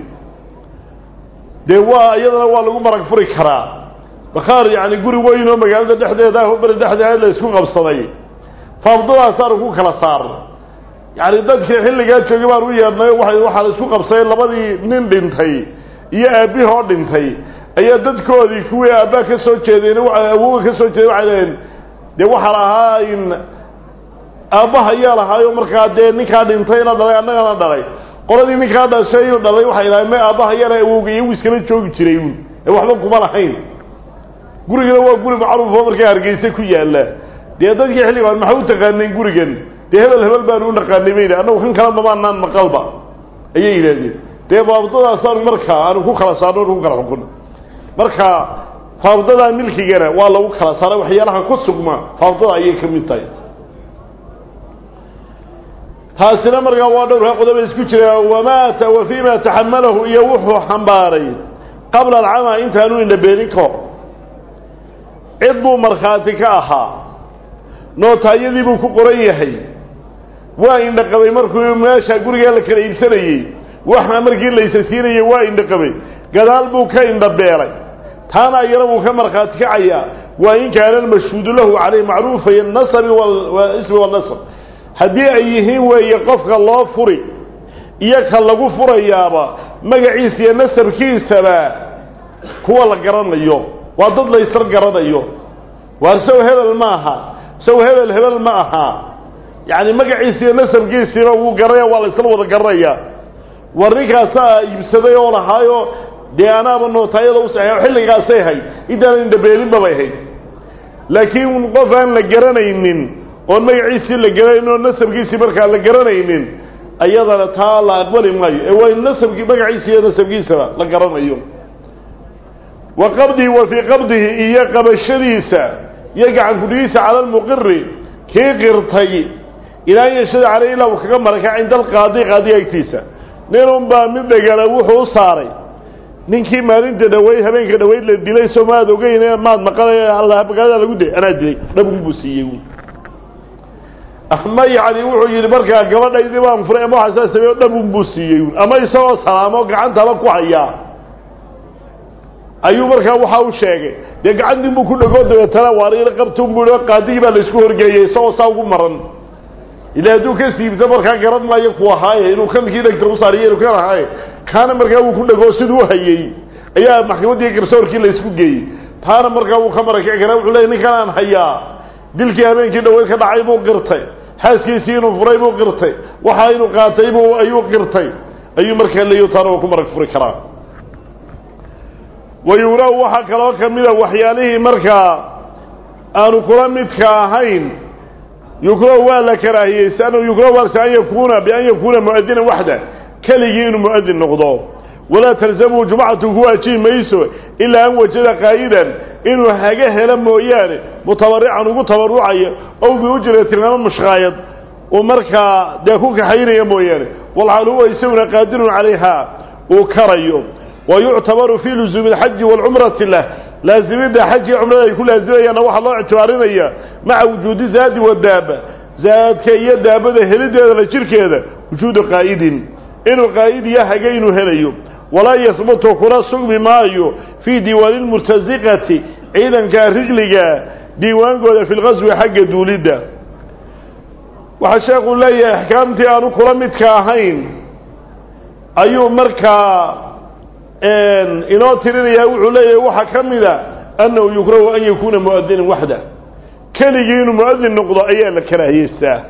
dee waa iyadana waa lagu marag furi karaa bakaar yacni guri weyn oo magaalada dhexdeeda ah beri dhexdeeda la isku qabsaday faafdadaasaanu ku kala saar yacni dadkii xilligaa joogay baan u yeedhnay waa waxaa la isku qabsaday labadii nin dhintay iyo aabbihoo dhintay ayaa dadkoodii kuwii aabbaa ka soo jeedeen awoga ka soo jeeday waxay dhaheen dee waxaa lahaa in aabbaha ayaa lahaayo markaa dee ninkaa dhintayna dhalay annagana dhalay qoladii ninkaa dhashay dhalay waxay dhahay me aabbaha yana awowga iyagu iskala joogi jiray uun ee waxba kuma lahayn gurigana waa guri macruufoo markaa hargeysa ku yaalla dee dadkii xilligaan maxaa u taqaaneen gurigan dee hebel hebel baanu u naqaanay bayna annagu kan kala damaanaan maqalba ayay yidhahdeen dee faabdadaasaanu markaa aanu ku kala saarno anu ku kala xukunno marka faabdadaa milkigana waa lagu kala saaray waxyaalaha ku sugma faabdada ayay ka mid tahay taasina markaa waa dhowrka qodoba isku jira wamaata wa fiima taxamalahu iyo wuxuu xambaaray qabla alcamaa intaanu indhabeenin kahor cid buu markhaati ka ahaa nootaayadii buu ku qoran yahay waa indhaqabay markuu meesha gurigaa la kala iibsanayey waxna markii laysa siinayey waa indhaqabay gadaal buu ka indhabeelay taana ayana wuu ka markhaati kacayaa waa in kaana almashhuudu lahu caleyh macruufay nasabi ismi walnasab haddii ay yihiin weeye qofka loo furi iyo ka lagu furayaaba magaciisa iyo nasabkiisaba kuwa la garanayo waa dad laysar garanayo waarsow hebel maaha saw hebel hebel ma aha yacni magaciisi iyo nasabkiisiiba wuu garanaya waa la isla wada garanaya war ninkaasaa iibsaday oo lahaayo dee anaaba nootaayada u saxeexo xilligaasay hayd intaanan indhabeelinba bay hayd laakiin qof aan la garanaynin oon magaciisii la garanayn oo nasabkiisii markaa la garanaynin ayadana taa la aqbali maayo ee waa in nasabkii magaciisa iyo nasabkiisaba la garanayo wa qabdihi wa fii qabdihi iyo qabashadiisa iyo gacan kudhigiisa cala almuqiri kii qirtay ilaa an yashada caleyh ilaa uu kaga maraka cinda alqaadi qaadiga agtiisa ninun baa mid dhegana wuxuu u saaray ninkii maalinta dhaweyd habeenka dhaweyd la dilay soo maad ogeyn maad maqalay magaalada lagu dilay anaa dilay dhabgun buu siiyey ama yacni wuxuu yidhi markaa gabadhaydii baan furay ama waxaa saa sameeyo dhabun buu siiyey ama isagoo salaamo gacantaba ku hayaa ayuu markaa waxa u sheegay dee gacantii buu ku dhegoo dabeetana waariila qabtun buu qaadigii baa laisku horgeeyey isagoo saa ugu maran ila hadduu ka siibto markaa garan maayo ku ahaaye inuu kankii dhegta u saariyo inuu kan ahaaye kaana markaa wuu ku dhegoo siduu hayey ayaa maxkamaddii garsoorkii la isku geeyey taana markaa wuu ka marakici karaa wuxuu leeyay ninkan aan hayaa dilkii habeenkii dhaweyd ka dhacay buu qirtay xaaskiisii inuu furay buu qirtay waxa inuu qaatay buu ayuu qirtay ayuu markaa leeyo taana waa ku marag furi karaa wayuraw waxaa kaloo ka mida waxyaalihii markaa aanu kula midka ahayn yukrahu waa la karaahiyeysa annahu yukrahu waalse an yakuuna bian yakuuna mu'adinan waxda keligii inuu mu'adin noqdo walaa talzamuu jumcatu ku waajibi mayso ilaa an wajada qaa'idan inuu haga helo mooyaane mutabarican ugu tabarucaya ow biujratin ama mushqaayad uu markaa dee ku kaxaynaya mooyaane walxaal huwa isaguna qaadirun calayha uu karayo wa yuctabaru fii luzuumi alxaji waalcumrati lah laazimidda xajii cumrada ay ku laazimayaanna waxaa loo ictibaarinaya maca wujuudi zaadi wadaaba zaadka iyo daabada helideeda la jirkeeda wujuudu qaa'idin inuu qaa'id iyo haga inuu helayo walaa yahbutu kuna sugmi maayo fii diiwaani lmurtasiqati ciidanka rigliga diiwaankooda fi lqaswi xagga duulidda waxaa sheekuu leeyahay axkaamtii aanu kula midka ahayn ayuu markaa inoo tirinaya wuxuu leeyahay waxaa ka mida annahu yukrahu an yakuuna mu'adinan waxda keligii inuu mu'adin noqdo ayaa la karaahiyeystaa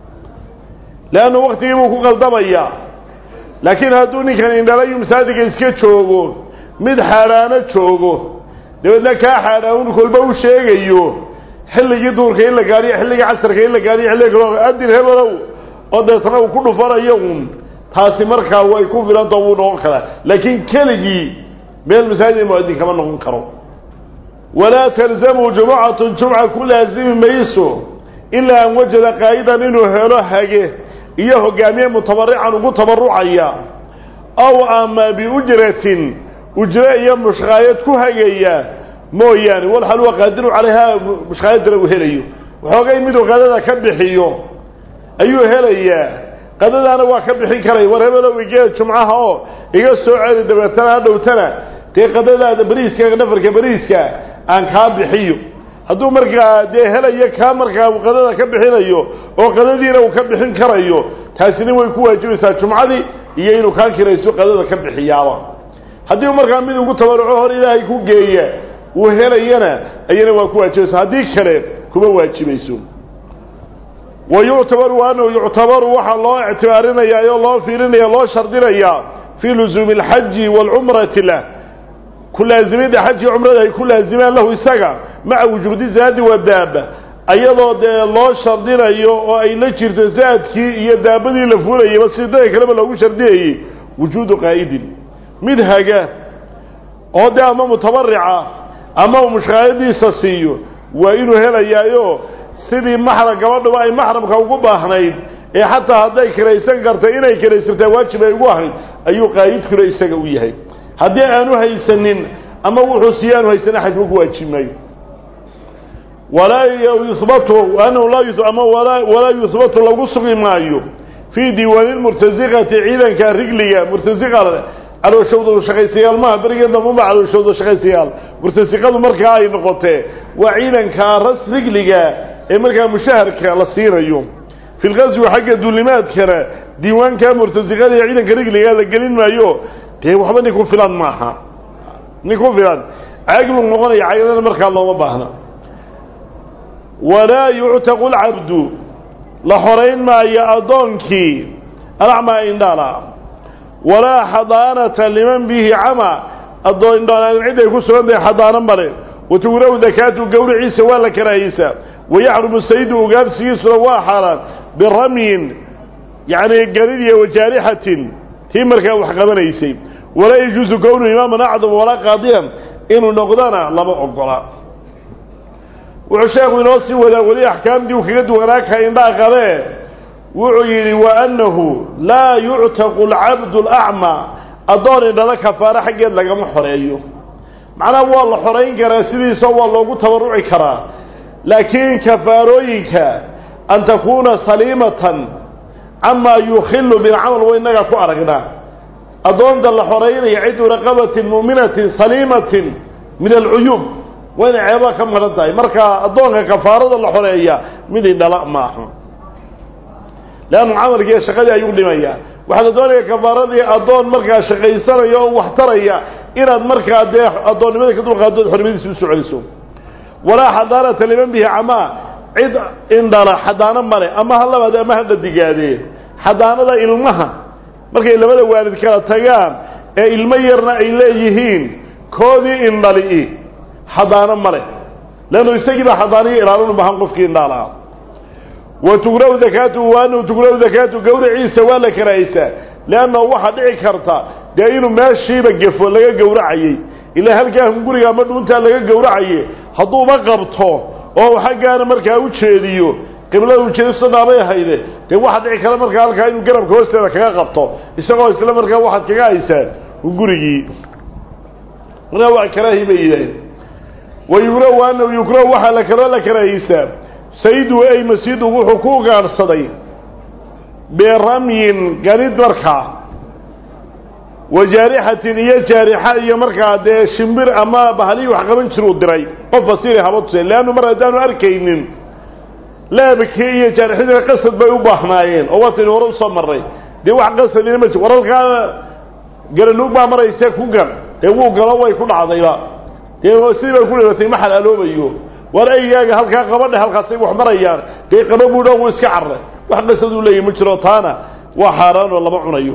leannu waktigii buu ku qaldamayaa laakiin hadduu ninkan indhalayu masaajidka iska joogo mid xaadhaano joogo dabeedna kaa xaadhaan kolba u sheegayo xilligii duurka in la gaadhiyo xilligii casarka in la gaadhiyo xilliga kaloo adin hebelow oo deetna uu ku dhufanayo un taasi markaa way ku filanta wuu noqon karaa laakiin keligii meel masaajid mu'adin kama noqon karo walaa talzamu jumucatun jumca ku laazimi mayso ilaa an wajada qaa'idan inuu helo hage iyo hogaamiye mutabarican ugu tabarucaya aw ama biujratin ujre iyo mushqaayad ku hagaya mooyaane walxal huwa qaadiru calayha mushqaayadana uu helayo waxoogay miduu qadada ka bixiyo ayuu helayaa qadadaana waa ka bixin karaya war hebelow igee jumcaha oo iga soo celi dabeetana ha dhowtana dee qadadaada beriiska nafarka beriiska aan kaa bixiyo hadduu markaa dee helayo kaa markaa uu qadada ka bixinayo oo qadadiina uu ka bixin karayo taasina way ku waajibaysaa jumcadii iyo inuu kaan kirayso qadada ka bixiyaaba haddii markaa mid ugu tabaruco hor ilaahay ku geeya uu helayana ayana waa ku waajibaysaa haddii kale kuma waajibayso wa yuctabaru anahu yuctabaru waxaa loo ictibaarinaya oo loo fiirinaya loo shardinayaa fii luzuumi alxaji waalcumrati lah ku laazimidda xajii cumrada ay ku laazimaan lahu isaga maca wujuudi zaadi wa daaba ayadoo dee loo shardinayo oo ay la jirto zaadkii iyo daabadii la fulayayba sidada kaleba loogu shardinayey wujuudu qaa'idin mid haga oo dee ama mutabarica ama uu mushqaayadiisa siiyo waa inuu helayaayo sidii maxram gabadhuba ay maxramka ugu baahnayd ee xataa hadday kiraysan kartay inay kiraysartaa waajib ay ugu ahayd ayuu qaa'idkuna isaga u yahay haddii aanu haysanin ama wuxuu siiye aanu haysanin xajba ku waajibi maayo walaa yuhbatu anahu laa ama walaa yuhbatu lagu sugi maayo fii diiwaani lmurtasiqati ciidanka rigliga murtasiqa calooshowda shaqaysayaal maaha berigeed dambuma calooshowda shaqaysayaal murtasiqadu markaa ay noqotee waa ciidanka ras rigliga ee markaa mushaharka la siinayo fi lqaswi xagga duulimaadkana diiwaanka murtasiqada iyo ciidanka rigliga la gelin maayo dee waxba nin ku filan maaha nin ku filan caagi buu noqonaya caagidana markaa looma baahna walaa yuctaqu lcabdu la xorayn maayo addoonkii alacmaa indhala walaa xadaanata liman bihi cama addoon indhalaalin cid ay ku sugan tahay xadaano male watugraw dakaatu gowriciisa waa la karaahiyeysaa wayaxrumu saydu ugaarsigiisuna waa xaaraan biramyin yacni garidiya wajaarixatin tii markaa wax qabanaysay walaa yajuusu kownu imaaman acdam walaa qaadiyan inuu noqdana lama ogola wuxuu sheekhu inoo sii wadaa weli axkaamtii uu kaga duwanaa ka indhaa qabee wuxuu yidhi wa annahu laa yuctaqu alcabdu alacmaa addoon indhala kafaaro xaggeed lagama xoreeyo macnaha waa la xorayn karaa sidiisa waa loogu tabarruci karaa laakiin kafaarooyinka an takuuna saliimatan camaa yukhilu bilcamal wa innaga ku aragnaa addoonta la xoraynaya cidu raqabatin mu'minatin saliimatin min alcuyuub waa inay ceebaa ka madhan tahay marka addoonka kafaarada la xoreeya mid indhala maaha leannu camalkiiyo shaqadii ayuu dhimayaa waxaa la doonaya kafaaradii addoon markaa shaqaysanaya oo wax taraya inaad markaa dee addoonnimada ka dulqaadood xornimadiisa usoo celiso walaa xadaanata liman bihi camaa cid indhala xadaano male ama ha labaade ama ha dhadigaadee xadaanada ilmaha markay labada waalid kala tagaan ee ilmo yarna ay leeyihiin koodii indhali xadaano male leannu isagiibaa xadaaniyo ilaalin u bahan qofkii indhaalaha wa tugraw dakaatu waanahu tugraw dakaatu gawraciisa waa la karaahaysaa leannahu waxaa dhici karta dee inuu meeshiiba gefo laga gowracayey ilaa halkaa hunguriga ama dhuuntaa laga gowracaye hadduuba qabto oo xaggaana markaa u jeediyo qiblada ujeedisanaabay ahayde dee waxaa dhici kara markaa halkaa inuu garabka hoosteeda kaga qabto isagoo isla markaa waxaad kaga haysaa hungurigii markaa waa karaahi bay yidhaaheen wa yugraw waanahu yugraw waxaa la kaloo la karaahiysaa saydu ay masiidu wuxuu ku gaadhsaday biramyin ganid markaa wa jaarixatin iyo jaarixa iyo markaa dee shimbir ama bahalii wax qaban jiruu diray qof fasiri haba tuse leannu mar haddaanu arkaynin leebkii iyo jaarixadiina qasad bay u baahnaayeen oo wataynu hore usoo marray dee wax qasadina ma jir waralkaa garanuug baa maraysee ku gan dee wuu galo way ku dhacdayba dee sidii bay ku dhibatay ma xalaaloobayo war eygaaga halkaa qabadhe halkaasay wax marayaan dee qaba buudha wuu iska carray wax qasaduu leeyahy ma jiro taana waa xaaraan oo lama cunayo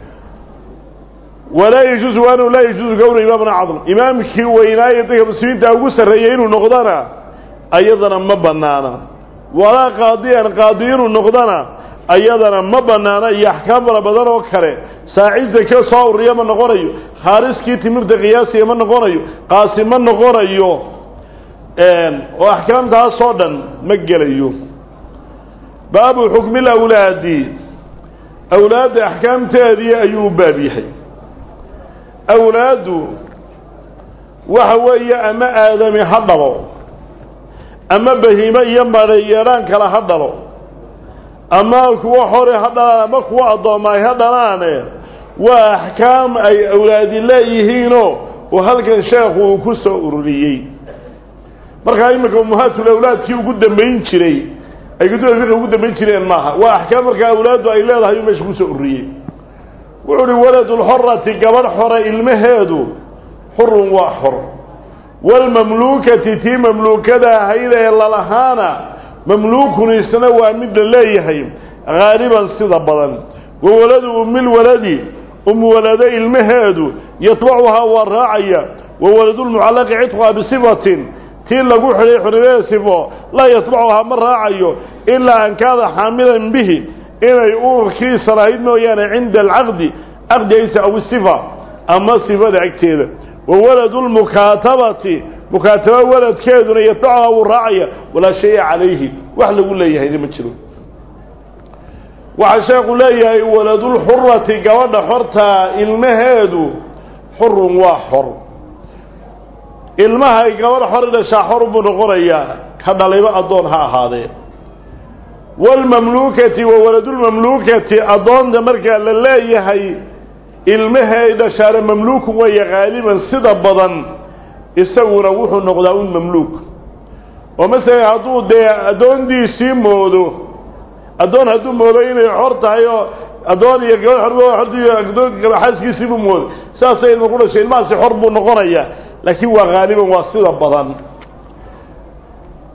walaa yajuusu waanahu laa yajuusu kowna imaamna cadm imaamkii weynaaye dadka muslimiinta ugu sarreeyay inuu noqdana ayadana ma banaana walaa qaadiyan qaadi inuu noqdana ayadana ma banaana iyo axkaam fara badan oo kale saaci zake soo ururiya ma noqonayo khaariskii timirta qiyaasiya ma noqonayo qaasi ma noqonayo oo axkaamtaasoo dhan ma gelayo baabu xukmi lawlaadi awlaadda axkaamteedii ayuu u baab yahay awlaaddu waxa weeye ama aadami ha dhalo ama bahimo iyo madhayeedhaan kale ha dhalo ama kuwo hore ha dhalaan ama kuwo addoommaay ha dhalaane waa axkaam ay awlaadi leeyihiinoo oo halkan sheekhu uu ku soo ururiyey markaa iminka ummahaatl awlaadkii ugu dambayn jiray ay kutubda fiqi ugu dambayn jireen maaha waa axkaam markaa awlaaddu ay leedahay uu meesha kusoo ururiyey wuxuu uhi waladulxorati gabadh xore ilmaheedu xurun waa xor waalmamluukati tii mamluukada ahayd ee lalahaana mamluukun isna waa mid la leeyahay haaliban sida badan wa waladu umilwaladi umwalado ilmaheedu yatbacuhaa waa raacaya wa waladulmucallaqi cidquha bisifatin tii lagu xidhay xornimada sifo laa yatbacuhaa ma raacayo ilaa an kaada xaamilan bihi inay ururkiisa lahayd mooyaane cinda alcaqdi caqdigaysa aw sifa ama sifada agteeda wa waladu lmukaatabati mukaataba waladkeeduna yatbacuhaa wuu raacaya walaa shaya calayhi wax lagu leeyahayna ma jiro waxaa sheekhu leeyahay waladulxurati gabadha xortaa ilmaheedu xurun waa xor ilmahay gabadha xor dhashaa xor buu noqonayaa ka dhalayba addoon ha ahaadee waalmamluukati wa waladulmamluukati addoonta markaa la leeyahay ilmahay dhashaana mamluukun weeye haaliban sida badan isaguna wuxuu noqdaa un mamluuk oo masalan hadduu dee addoondiisii moodo addoon hadduu moodo inay xor tahay oo addoon iyo gabadh xor addoon xaaskiisiibuu moodo saasay ilma ku dhashay ilmahaasi xor buu noqonayaa laakiin waa haaliban waa sida badan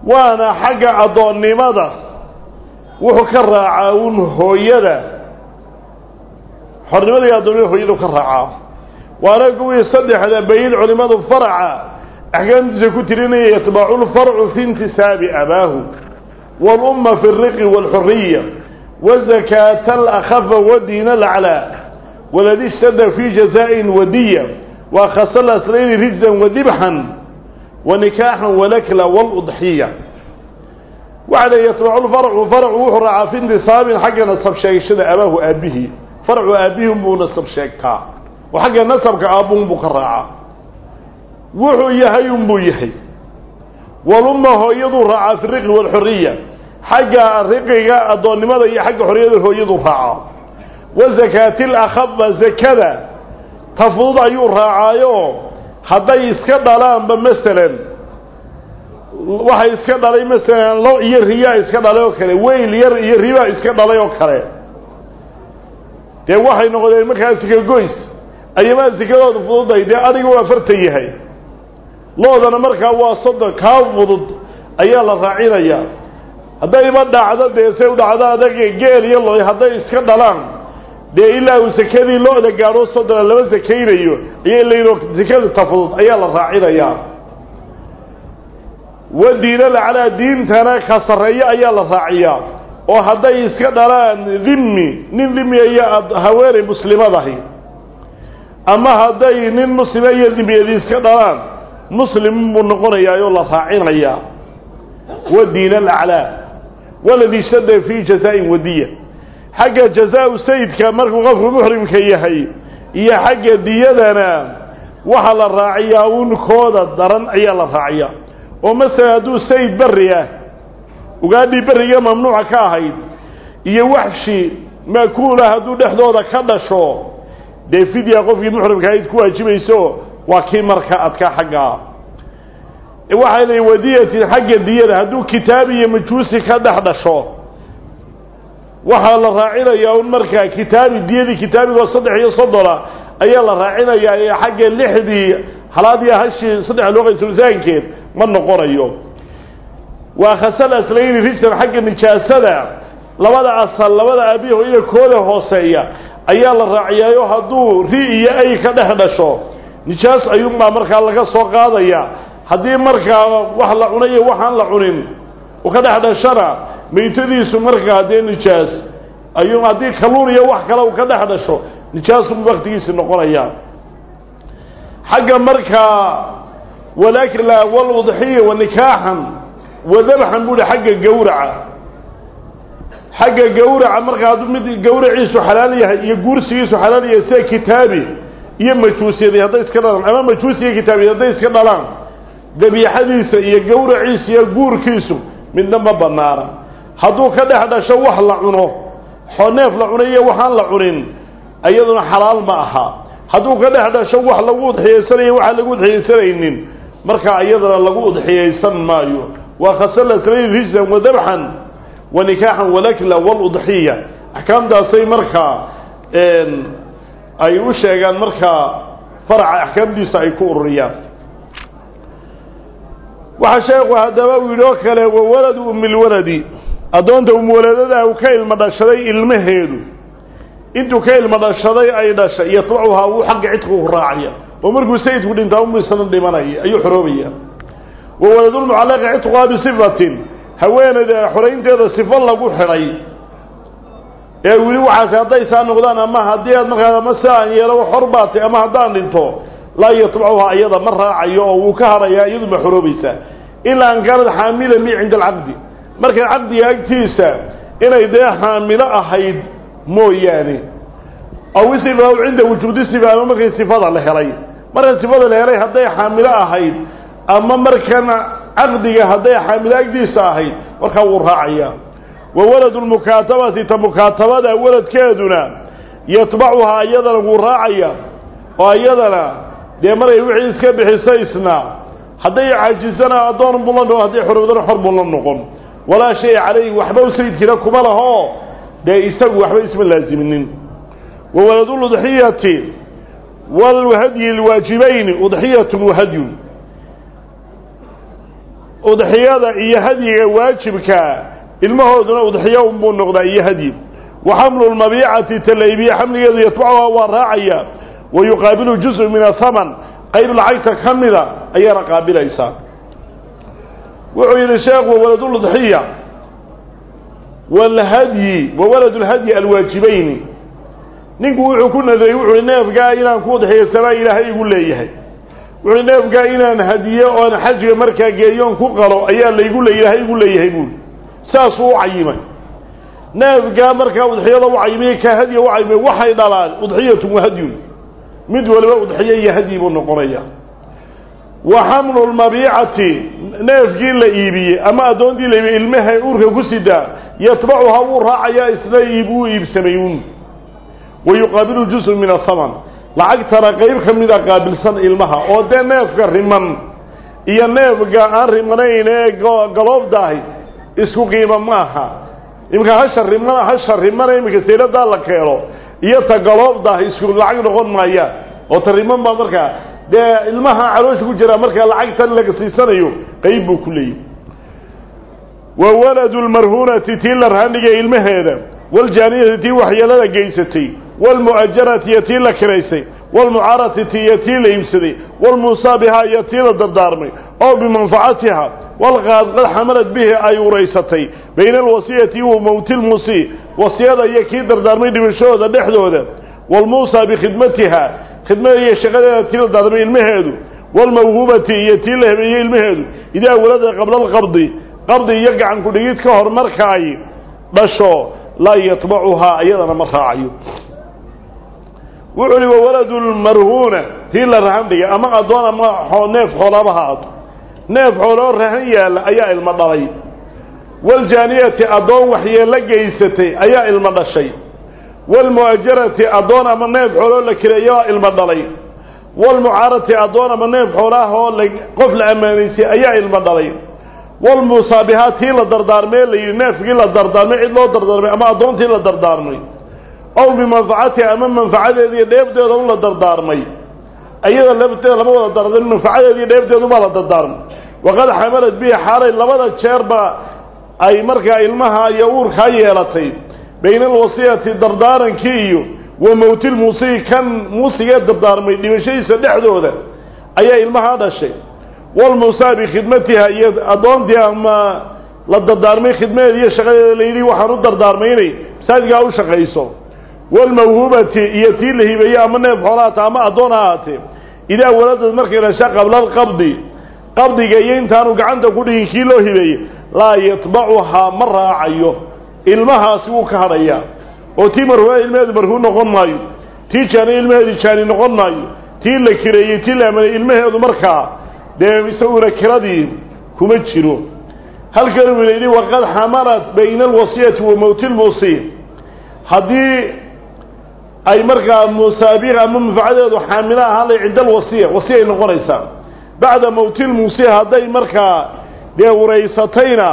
waana xagga addoonnimada wuxuu ka raacaa un hooyada xornimada iyo addoonnimada hooyadu ka raacaa waana kuwii saddexda bayin culimmadu faraca axkaamtiisa ku tirinaya yatbacu lfarcu fi intisaabi abaahu wاlumma fi الriqi wاlxuriya wazakaata alakhafa wadiina alaclaa waladi ishtada fi jazaaءin wadiya waakhasa laslayni rijzan wadibxan wanikaaxan walakla wاludxiya waxa le yatbacu lfarcu farcu wuxuu raacaa fi intisaabin xagga nasab sheegashada abaahu aabihii farcu aabbihi unbuu nasab sheegtaa oo xagga nasabka aabbuun buu ka raacaa wuxuu yahay unbuu yahay walumma hooyaduu raacaa fi riqi waalxuriya xagga riqiga addoonnimada iyo xagga xorriyada hooyaduu raacaa wa zakaati lakhafa zakada ta fudud ayuu raacaayo hadday iska dhalaanba masalan waxay iska dhalay masalan lo iyo riyaa iska dhalay oo kale weyl yar iyo ribaa iska dhalay oo kale dee waxay noqdeen markaa sika goys ayamaa sikadooda fududay dee adiga waa fartan yahay loodana markaa waa soddon kaa fudud ayaa la raacinayaa haddayba dhacdo dee say u dhacdo adaga geel iyo lo hadday iska dhalaan dee ilaa uu sekadii lo-da gaadho soddona lama sakaynayo ayay layidho sekada ta fudud ayaa la raacinayaa wa diinal calaa diintana ka sarreeyo ayaa la raaciyaa oo hadday iska dhalaan dhimmi nin dhimmi iyo haweenay muslimadahi ama hadday nin muslima iyo dhimiyadi iska dhalaan muslim buu noqonayaa oo la raacinayaa wa diin alaclaa waladii shada fii jazaa-in wadiya xagga jazaa-u sayidka markuu qofku muxrimka yahay iyo xagga diyadana waxaa la raaciyaa un kooda daran ayaa la raaciyaa oo masalan hadduu sayid berri ah ugaadhii berriga mamnuuca ka ahayd iyo waxshi maakuulah hadduu dhexdooda ka dhasho dee fidya qofkii muxrimka ahayd ku waajibayso waa kii marka adkaa xaggaa waxay leeyiin wadiyatin xagga diyada hadduu kitaab iyo majuusi ka dhex dhasho waxaa la raacinayaa un markaa kitaabi diyadii kitaabigoo saddex iyo soddona ayaa la raacinayaa ee xagga lixdii halaad iyo hashii saddex loo qaysulsaankeed ma noqonayo waa khasal aslayni rijsan xagga nijaasada labada asal labada aabihi hooyada kooda hooseeya ayaa la raaciyaayo hadduu ri iyo ay ka dhex dhasho nijaas ayuunbaa markaa laga soo qaadaya haddii markaa wax la cunay iyo waxaan la cunin uu ka dhex dhashana maytadiisu markaa dee nijaas ayuu haddii kalluun iyo wax kale uu ka dhex dhasho nijaasunbu waktigiisi noqonaya xagga markaa walakla waludxiya wa nikaaxan wadabxan buuhi xagga gawraca xagga gawraca markaa hadduu mid gawraciisu xalaal yahay iyo guursigiisu xalaal yahay sida kitaabi iyo majuusiyadi hadday iska dhalaan ama majuusi iyo kitaabi hadday iska dhalaan dabiixadiisa iyo gawraciisa iyo guurkiisu midna ma banaana hadduu ka dhex dhasho wax la cuno neef la cunay iyo waxaan la cunin iyaduna xalaal ma aha hadduu ka dhex dhasho wax lagu udxiyaysanayo waxaan lagu udxiyaysanaynin markaa iyadana lagu udxiyaysan maayo waa khasalaslayni rijsan wa dabxan wa nikaaxan walakla waludxiya axkaamtaasay markaa ay u sheegaan markaa faraca axkaamtiisa ay ku ururiyaan waxaa sheekhu haddaba uu yidhi oo kale wawaladu umilwaladi addoonta umwaladada uu ka ilmo dhashaday ilmaheedu intuu ka ilmo dhashaday ay dhashay yatbacuhaa wuu xagga cidku raacaya oo markuu sayidku dhintaa unbu isna dhimanaya ayuu xoroobaya wawaladulmucallaqi cidquhaa bisifatin haweeneyda xoraynteeda sifo lagu xidhay ee wili waxaas hadday saa noqdaan ama haddii aad markaa ama si aan yeelo xor baatay ama haddaan dhinto laa yatbacuhaa iyada ma raacayo oo wuu ka hadhayaa iyadu ma xoroobaysaa ilaa an kaanad xaamila mi cinda alcaqdi markay caqdiga agtiisa inay dee xaamilo ahayd mooyaane aw isifa aw cinda wujuudi sifa ama markay sifada la helay marka sifada la helay hadday xaamilo ahayd ama markana caqdiga hadday xaamilo agtiisa ahayd markaa wuu raacayaa wa waladu lmukaatabati ta mukaatabada waladkeeduna yatbacuhaa iyadana wuu raacaya oo iyadana dee maray wixii iska bixisa isna hadday caajisana addoon buu la noqon hadday xorowdana xor buu la noqon walaa shay calayhi waxba u sayidkiina kuma laho dee isagu waxba isma laaziminin wa waladuludxiyati walhadyi lwaajibayni udxiyatun wahadyun udxiyada iyo hadyiga waajibka ilmahooduna udxiyo unbuu noqdaa iyo hadyi wa xamlu lmabiicati talaybiya xamligeedu yatbacuha waa raacaya wa yuqaabilu juzءu min athaman qayb lacagta ka mida ayaana qaabilaysaa wuxuu yidhi sheekhu waladuludxiya walhadyi wa walad lhadyi alwaajibayni ninku wuxuu ku nadeeyey wuxu uhi neefgaa inaan ku udxiyaysanaa ilaahay igu leeyahay wuxuuhi neefgaa inaan hadiyo oon xajga markaa geeyoon ku qalo ayaa laygu le ilaahay igu leeyahay buuli saasuu u cayimay neefgaa markaa udxiyada u cayimay ka hadya u cayimay waxay dhalaan udxiyatun wa hadyun mid waliba udxiyo iyo hadyi buu noqonaya wa xamlu lmabiicati neefkii la iibiyey ama addoontii la iibiyey ilmahay uurka ku sidaa yatbacuhaa wuu raacayaa isna iib wuu iibsamayuun wa yuqaabilu juzun min athaman lacagtana qayb ka mida qaabilsan ilmaha oo dee neefka riman iyo neefka aan rimanayn ee galoobdaahi isku qiimo maaha iminka hasha riman hasha rimana iminka sayladaa la keeno iyo ta galoobdaahi isku lacag noqon maayaan oo ta riman baa markaa dee ilmaha caloosha ku jira markaa lacagtan laga siisanayo qayb buu ku leeyahy wa waladu lmarhuunati tii la rahandhigay ilmaheeda waljaaniyati tii waxyeelada geysatay walmu'ajarati iyo tii la kiraysay walmucaarati ti iyo tii la iibsaday walmuusaa bihaa iyo tii la dardaarmay oo bimanfacatiha walqaad qad xamalad bihi ay uraysatay bayna alwasiyati wa mowtilmuusii wasiyada iyo kii dardaarmay dhimashahooda dhexdooda walmuusaa bikhidmatiha khidmada iyo shaqadeeda tii la dardaarmay ilmaheedu walmawhuubati iyo tii la hebeeyey ilmaheedu idaa walada qabla alqabdi qabdi iyo gacan ku-dhigid ka hor marka ay dhasho laa yatbacuhaa iyadana ma raacayo wuxu uhi wawaladu lmarhuuna tii la rahan dhigay ama addoon ama neef xoolaba ha ato neef xooloo rahan yaalla ayaa ilmo dhalay waljaaniyati addoon waxyeello geysatay ayaa ilmo dhashay walmu'ajarati addoon ama neef xooloo la kireeyaa ilmo dhalay walmucaarati addoon ama neef xoolaahoo qof la ammaanaysay ayaa ilmo dhalay walmusaabihaa tii la dardaarmay la yidhi neefkii la dardaarmay cid loo dardaarmay ama addoontii la dardaarmay ow bimanfacatiha ama manfacadeediiyo dheefteeda un la dardaarmay ayada lafteeda lama wada dardaarmin manfacadeediiyo dheefteedubaa la dardaarmay waqad xamalad bihi xaalay labada jeerba ay markaa ilmaha iyo uurkaa yeelatay bayna alwasiyati dardaarankii iyo wa mowtil muusii kan muusigee dardaarmay dhimashadiisa dhexdooda ayaa ilmahaa dhashay walmuusaa bikhidmatiha iyo addoontii ama la dardaarmay khidmadeeda iyo shaqadeeda layidhi waxaan u dardaarmay inay masaajidkaa u shaqayso walmawhuubati iyo tii la hibeeye ama neef xoolahaata ama addoon ha ahaatee idaa waladad markay dhasha qabla alqabdi qabdiga iyo intaanu gacanta ku dhigin kii loo hibeeyey laa yatbacuhaa ma raacayo ilmahaasi wuu ka hadhayaa oo tii marhuuna ilmaheedu marhuun noqon maayo tii jaani ilmaheedu jaani noqon maayo tii la kireeyey tii la amanay ilmaheedu markaa dee isaguna kiradii kuma jiro halkan uu yidhi waqad xamalat bayna alwasiyati wa mowti lmuusii haddii ay markaa musaabiq ama manfacadeedu xaamilo ahaan lay cinda alwasiya wasiyay noqonaysaa bacda mowti lmuusii hadday markaa dee waraysatayna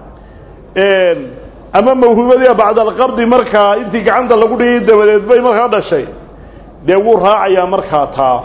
ama mawhuubadiia bacda alqabdi markaa intii gacanta lagu dhigay dabadeed bay markaa dhashay dee wuu raacayaa markaa taa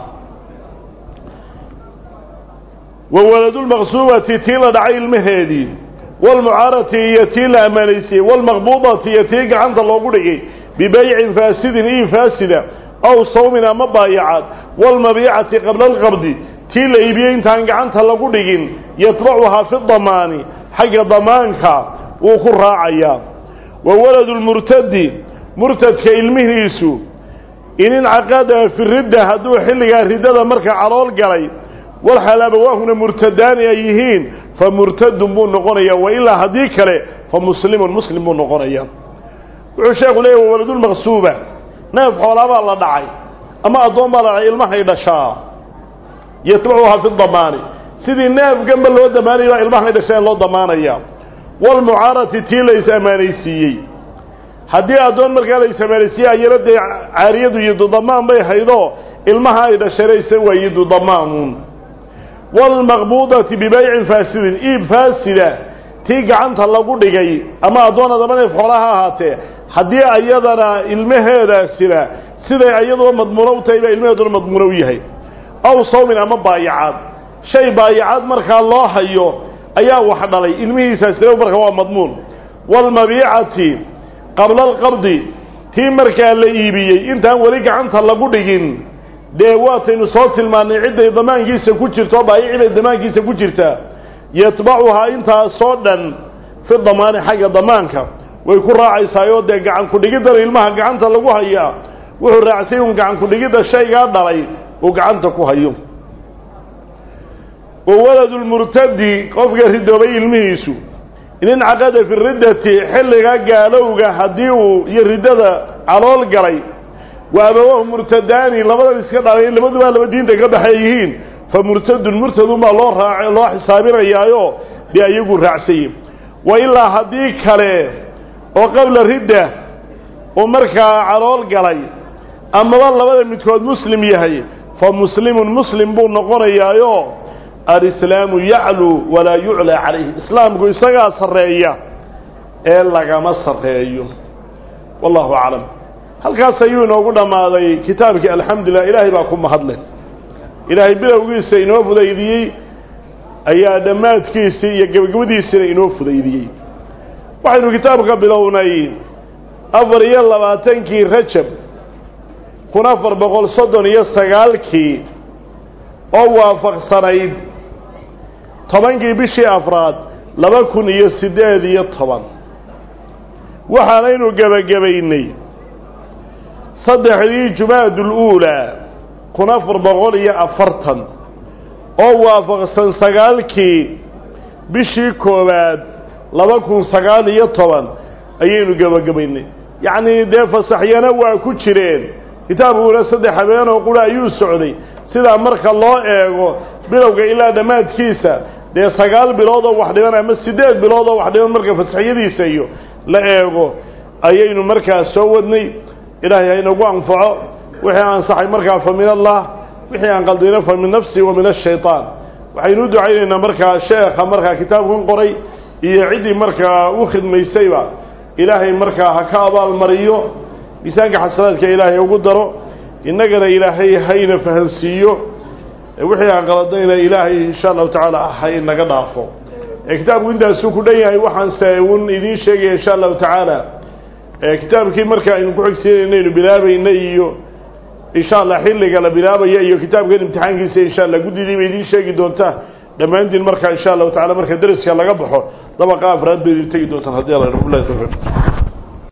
wa waladulmaqsuubati tii la dhacay ilmaheedii walmucaarati iyo tii la ammaanaysiyey walmaqbuudati iyo tii gacanta loogu dhigay bibaycin faasidin ii faasida aw sawmin ama baayacaad walmabiicati qabla alqabdi tii la iibiyey intaan gacanta lagu dhigin yatbacuhaa fi damaani xagga damaanka wuu ku raacayaa wa waladu lmurtadi murtadka ilmihiisu in incaqada fi ridda hadduu xilligaa riddada marka calool galay walxal abawaahuna murtadaani ay yihiin fa murtadun buu noqonayaa wa ilaa haddii kale fa muslimun muslim buu noqonayaa wuxuu sheekhu leeyahy wa waladulmaqsuuba neef xoolaabaa la dhacay ama addoon baa la dhacay ilmahay dhashaa yatbacuhaa fi damaani sidii neefganba loo damaanaya baa ilmahay dhasheen loo damaanaya walmucaarati tii la is-ammaanaysiiyey haddii addoon markaa la is-ammaanaysiiyey ayana dee caariyadu yidudamaan bay haydoo ilmaha ay dhasheenaysa waa yidudamaanuun walmaqbuudati bibaycin faasidin iib faasida tii gacanta lagu dhigay ama addoon adama neef xoolaha ahaatee haddii ayadana ilmaheedaasina siday ayaduba madmuuno u tahay baa ilmaheeduna madmuuno u yahay aw sawmin ama baayacaad shay baayacaad markaa loo hayo ayaa wax dhalay ilmihiisaasina marka waa madmuun waalmabiicati qabla alqabdi tii markaa la iibiyey intaan weli gacanta lagu dhigin dee waataynu soo tilmaannay cidday damaankiisa ku jirto baayiciday damaankiisa ku jirtaa yatbacuhaa intaasoo dhan fi damaani xagga damaanka way ku raacaysaayoo dee gacan ku-dhigiddan ilmaha gacanta lagu hayaa wuxuu raacsay un gacan ku-dhigidda shaygaa dhalay uu gacanta ku hayo wa waladu lmurtadi qofka ridoobay ilmihiisu in incaqada fi riddati xilliga gaalowga haddii uu iyo riddada calool galay wa abawahu murtadaani labadan iska dhalay labadubaa laba diinta ka baxay yihiin fa murtadun murtadunbaa loo raac loo xisaabinayaayo dee ayagu raacsayey wa ilaa haddii kale oo qabla ridda uu markaa calool galay amaba labada midkood muslim yahay fa muslimun muslim buu noqonayaayo alislaamu yacluu walaa yuclaa calayhi islaamku isagaa sarreeya ee lagama sarreeyo wallahu aclam halkaas ayuu inoogu dhammaaday kitaabkii alxamdulilah ilaahay baa ku mahadleh ilaahay bilowgiisa inoo fudaydiyey ayaa dhammaadkiisii iyo gebagabadiisina inoo fudaydiyey waxaynu kitaabka bilownay afar iyo labaatankii rajab kun afar boqol soddon iyo sagaalkii oo waafaqsanayd tobankii bishii afraad laba kun iyo siddeed iyo toban waxaanaynu gebagabaynay saddexdii jumaadul uulaa kun afar boqol iyo afartan oo waafaqsan sagaalkii bishii koowaad laba kun sagaal iyo toban ayaynu gebagabaynay yacnii dee fasaxyana waa ku jireen kitaabkuna saddex habeenoo qura ayuu socday sidaa marka loo eego bilowga ilaa dhammaadkiisa dee sagaal biloodoo wax dhiban ama siddeed biloodoo wax dhiban marka fasaxyadiisa iyo la eego ayaynu markaa soo wadnay ilaahay haynagu anfaco wixii ansaxay markaa fa min allah wixii aan qaldina fa min nafsi wa min ashaytaan waxaynu u ducaynaynaa markaa sheekha markaa kitaabkan qoray iyo ciddii markaa u khidmaysayba ilaahay markaa ha ka abaalmariyo miisaanka xasanaadka ilaahay ugu daro innagana ilaahay hayna fahansiiyo wixii aan qaladayna ilaahay insha allahu tacaala ha inaga dhaafo kitaabku intaasuu ku dhan yahay waxaanse un idiin sheegaya insha allahu tacaala kitaabkii marka aynu ku xigsiinaynu bilaabayna iyo insha allah xilliga la bilaabaya iyo kitaabkan imtixaankiisa insha allah guddidii ba idiin sheegi doontaa dhammaantiin marka insha allahu tacala marka dariska laga baxo dabaqa afraad ba idin tegi doontaan haddii alla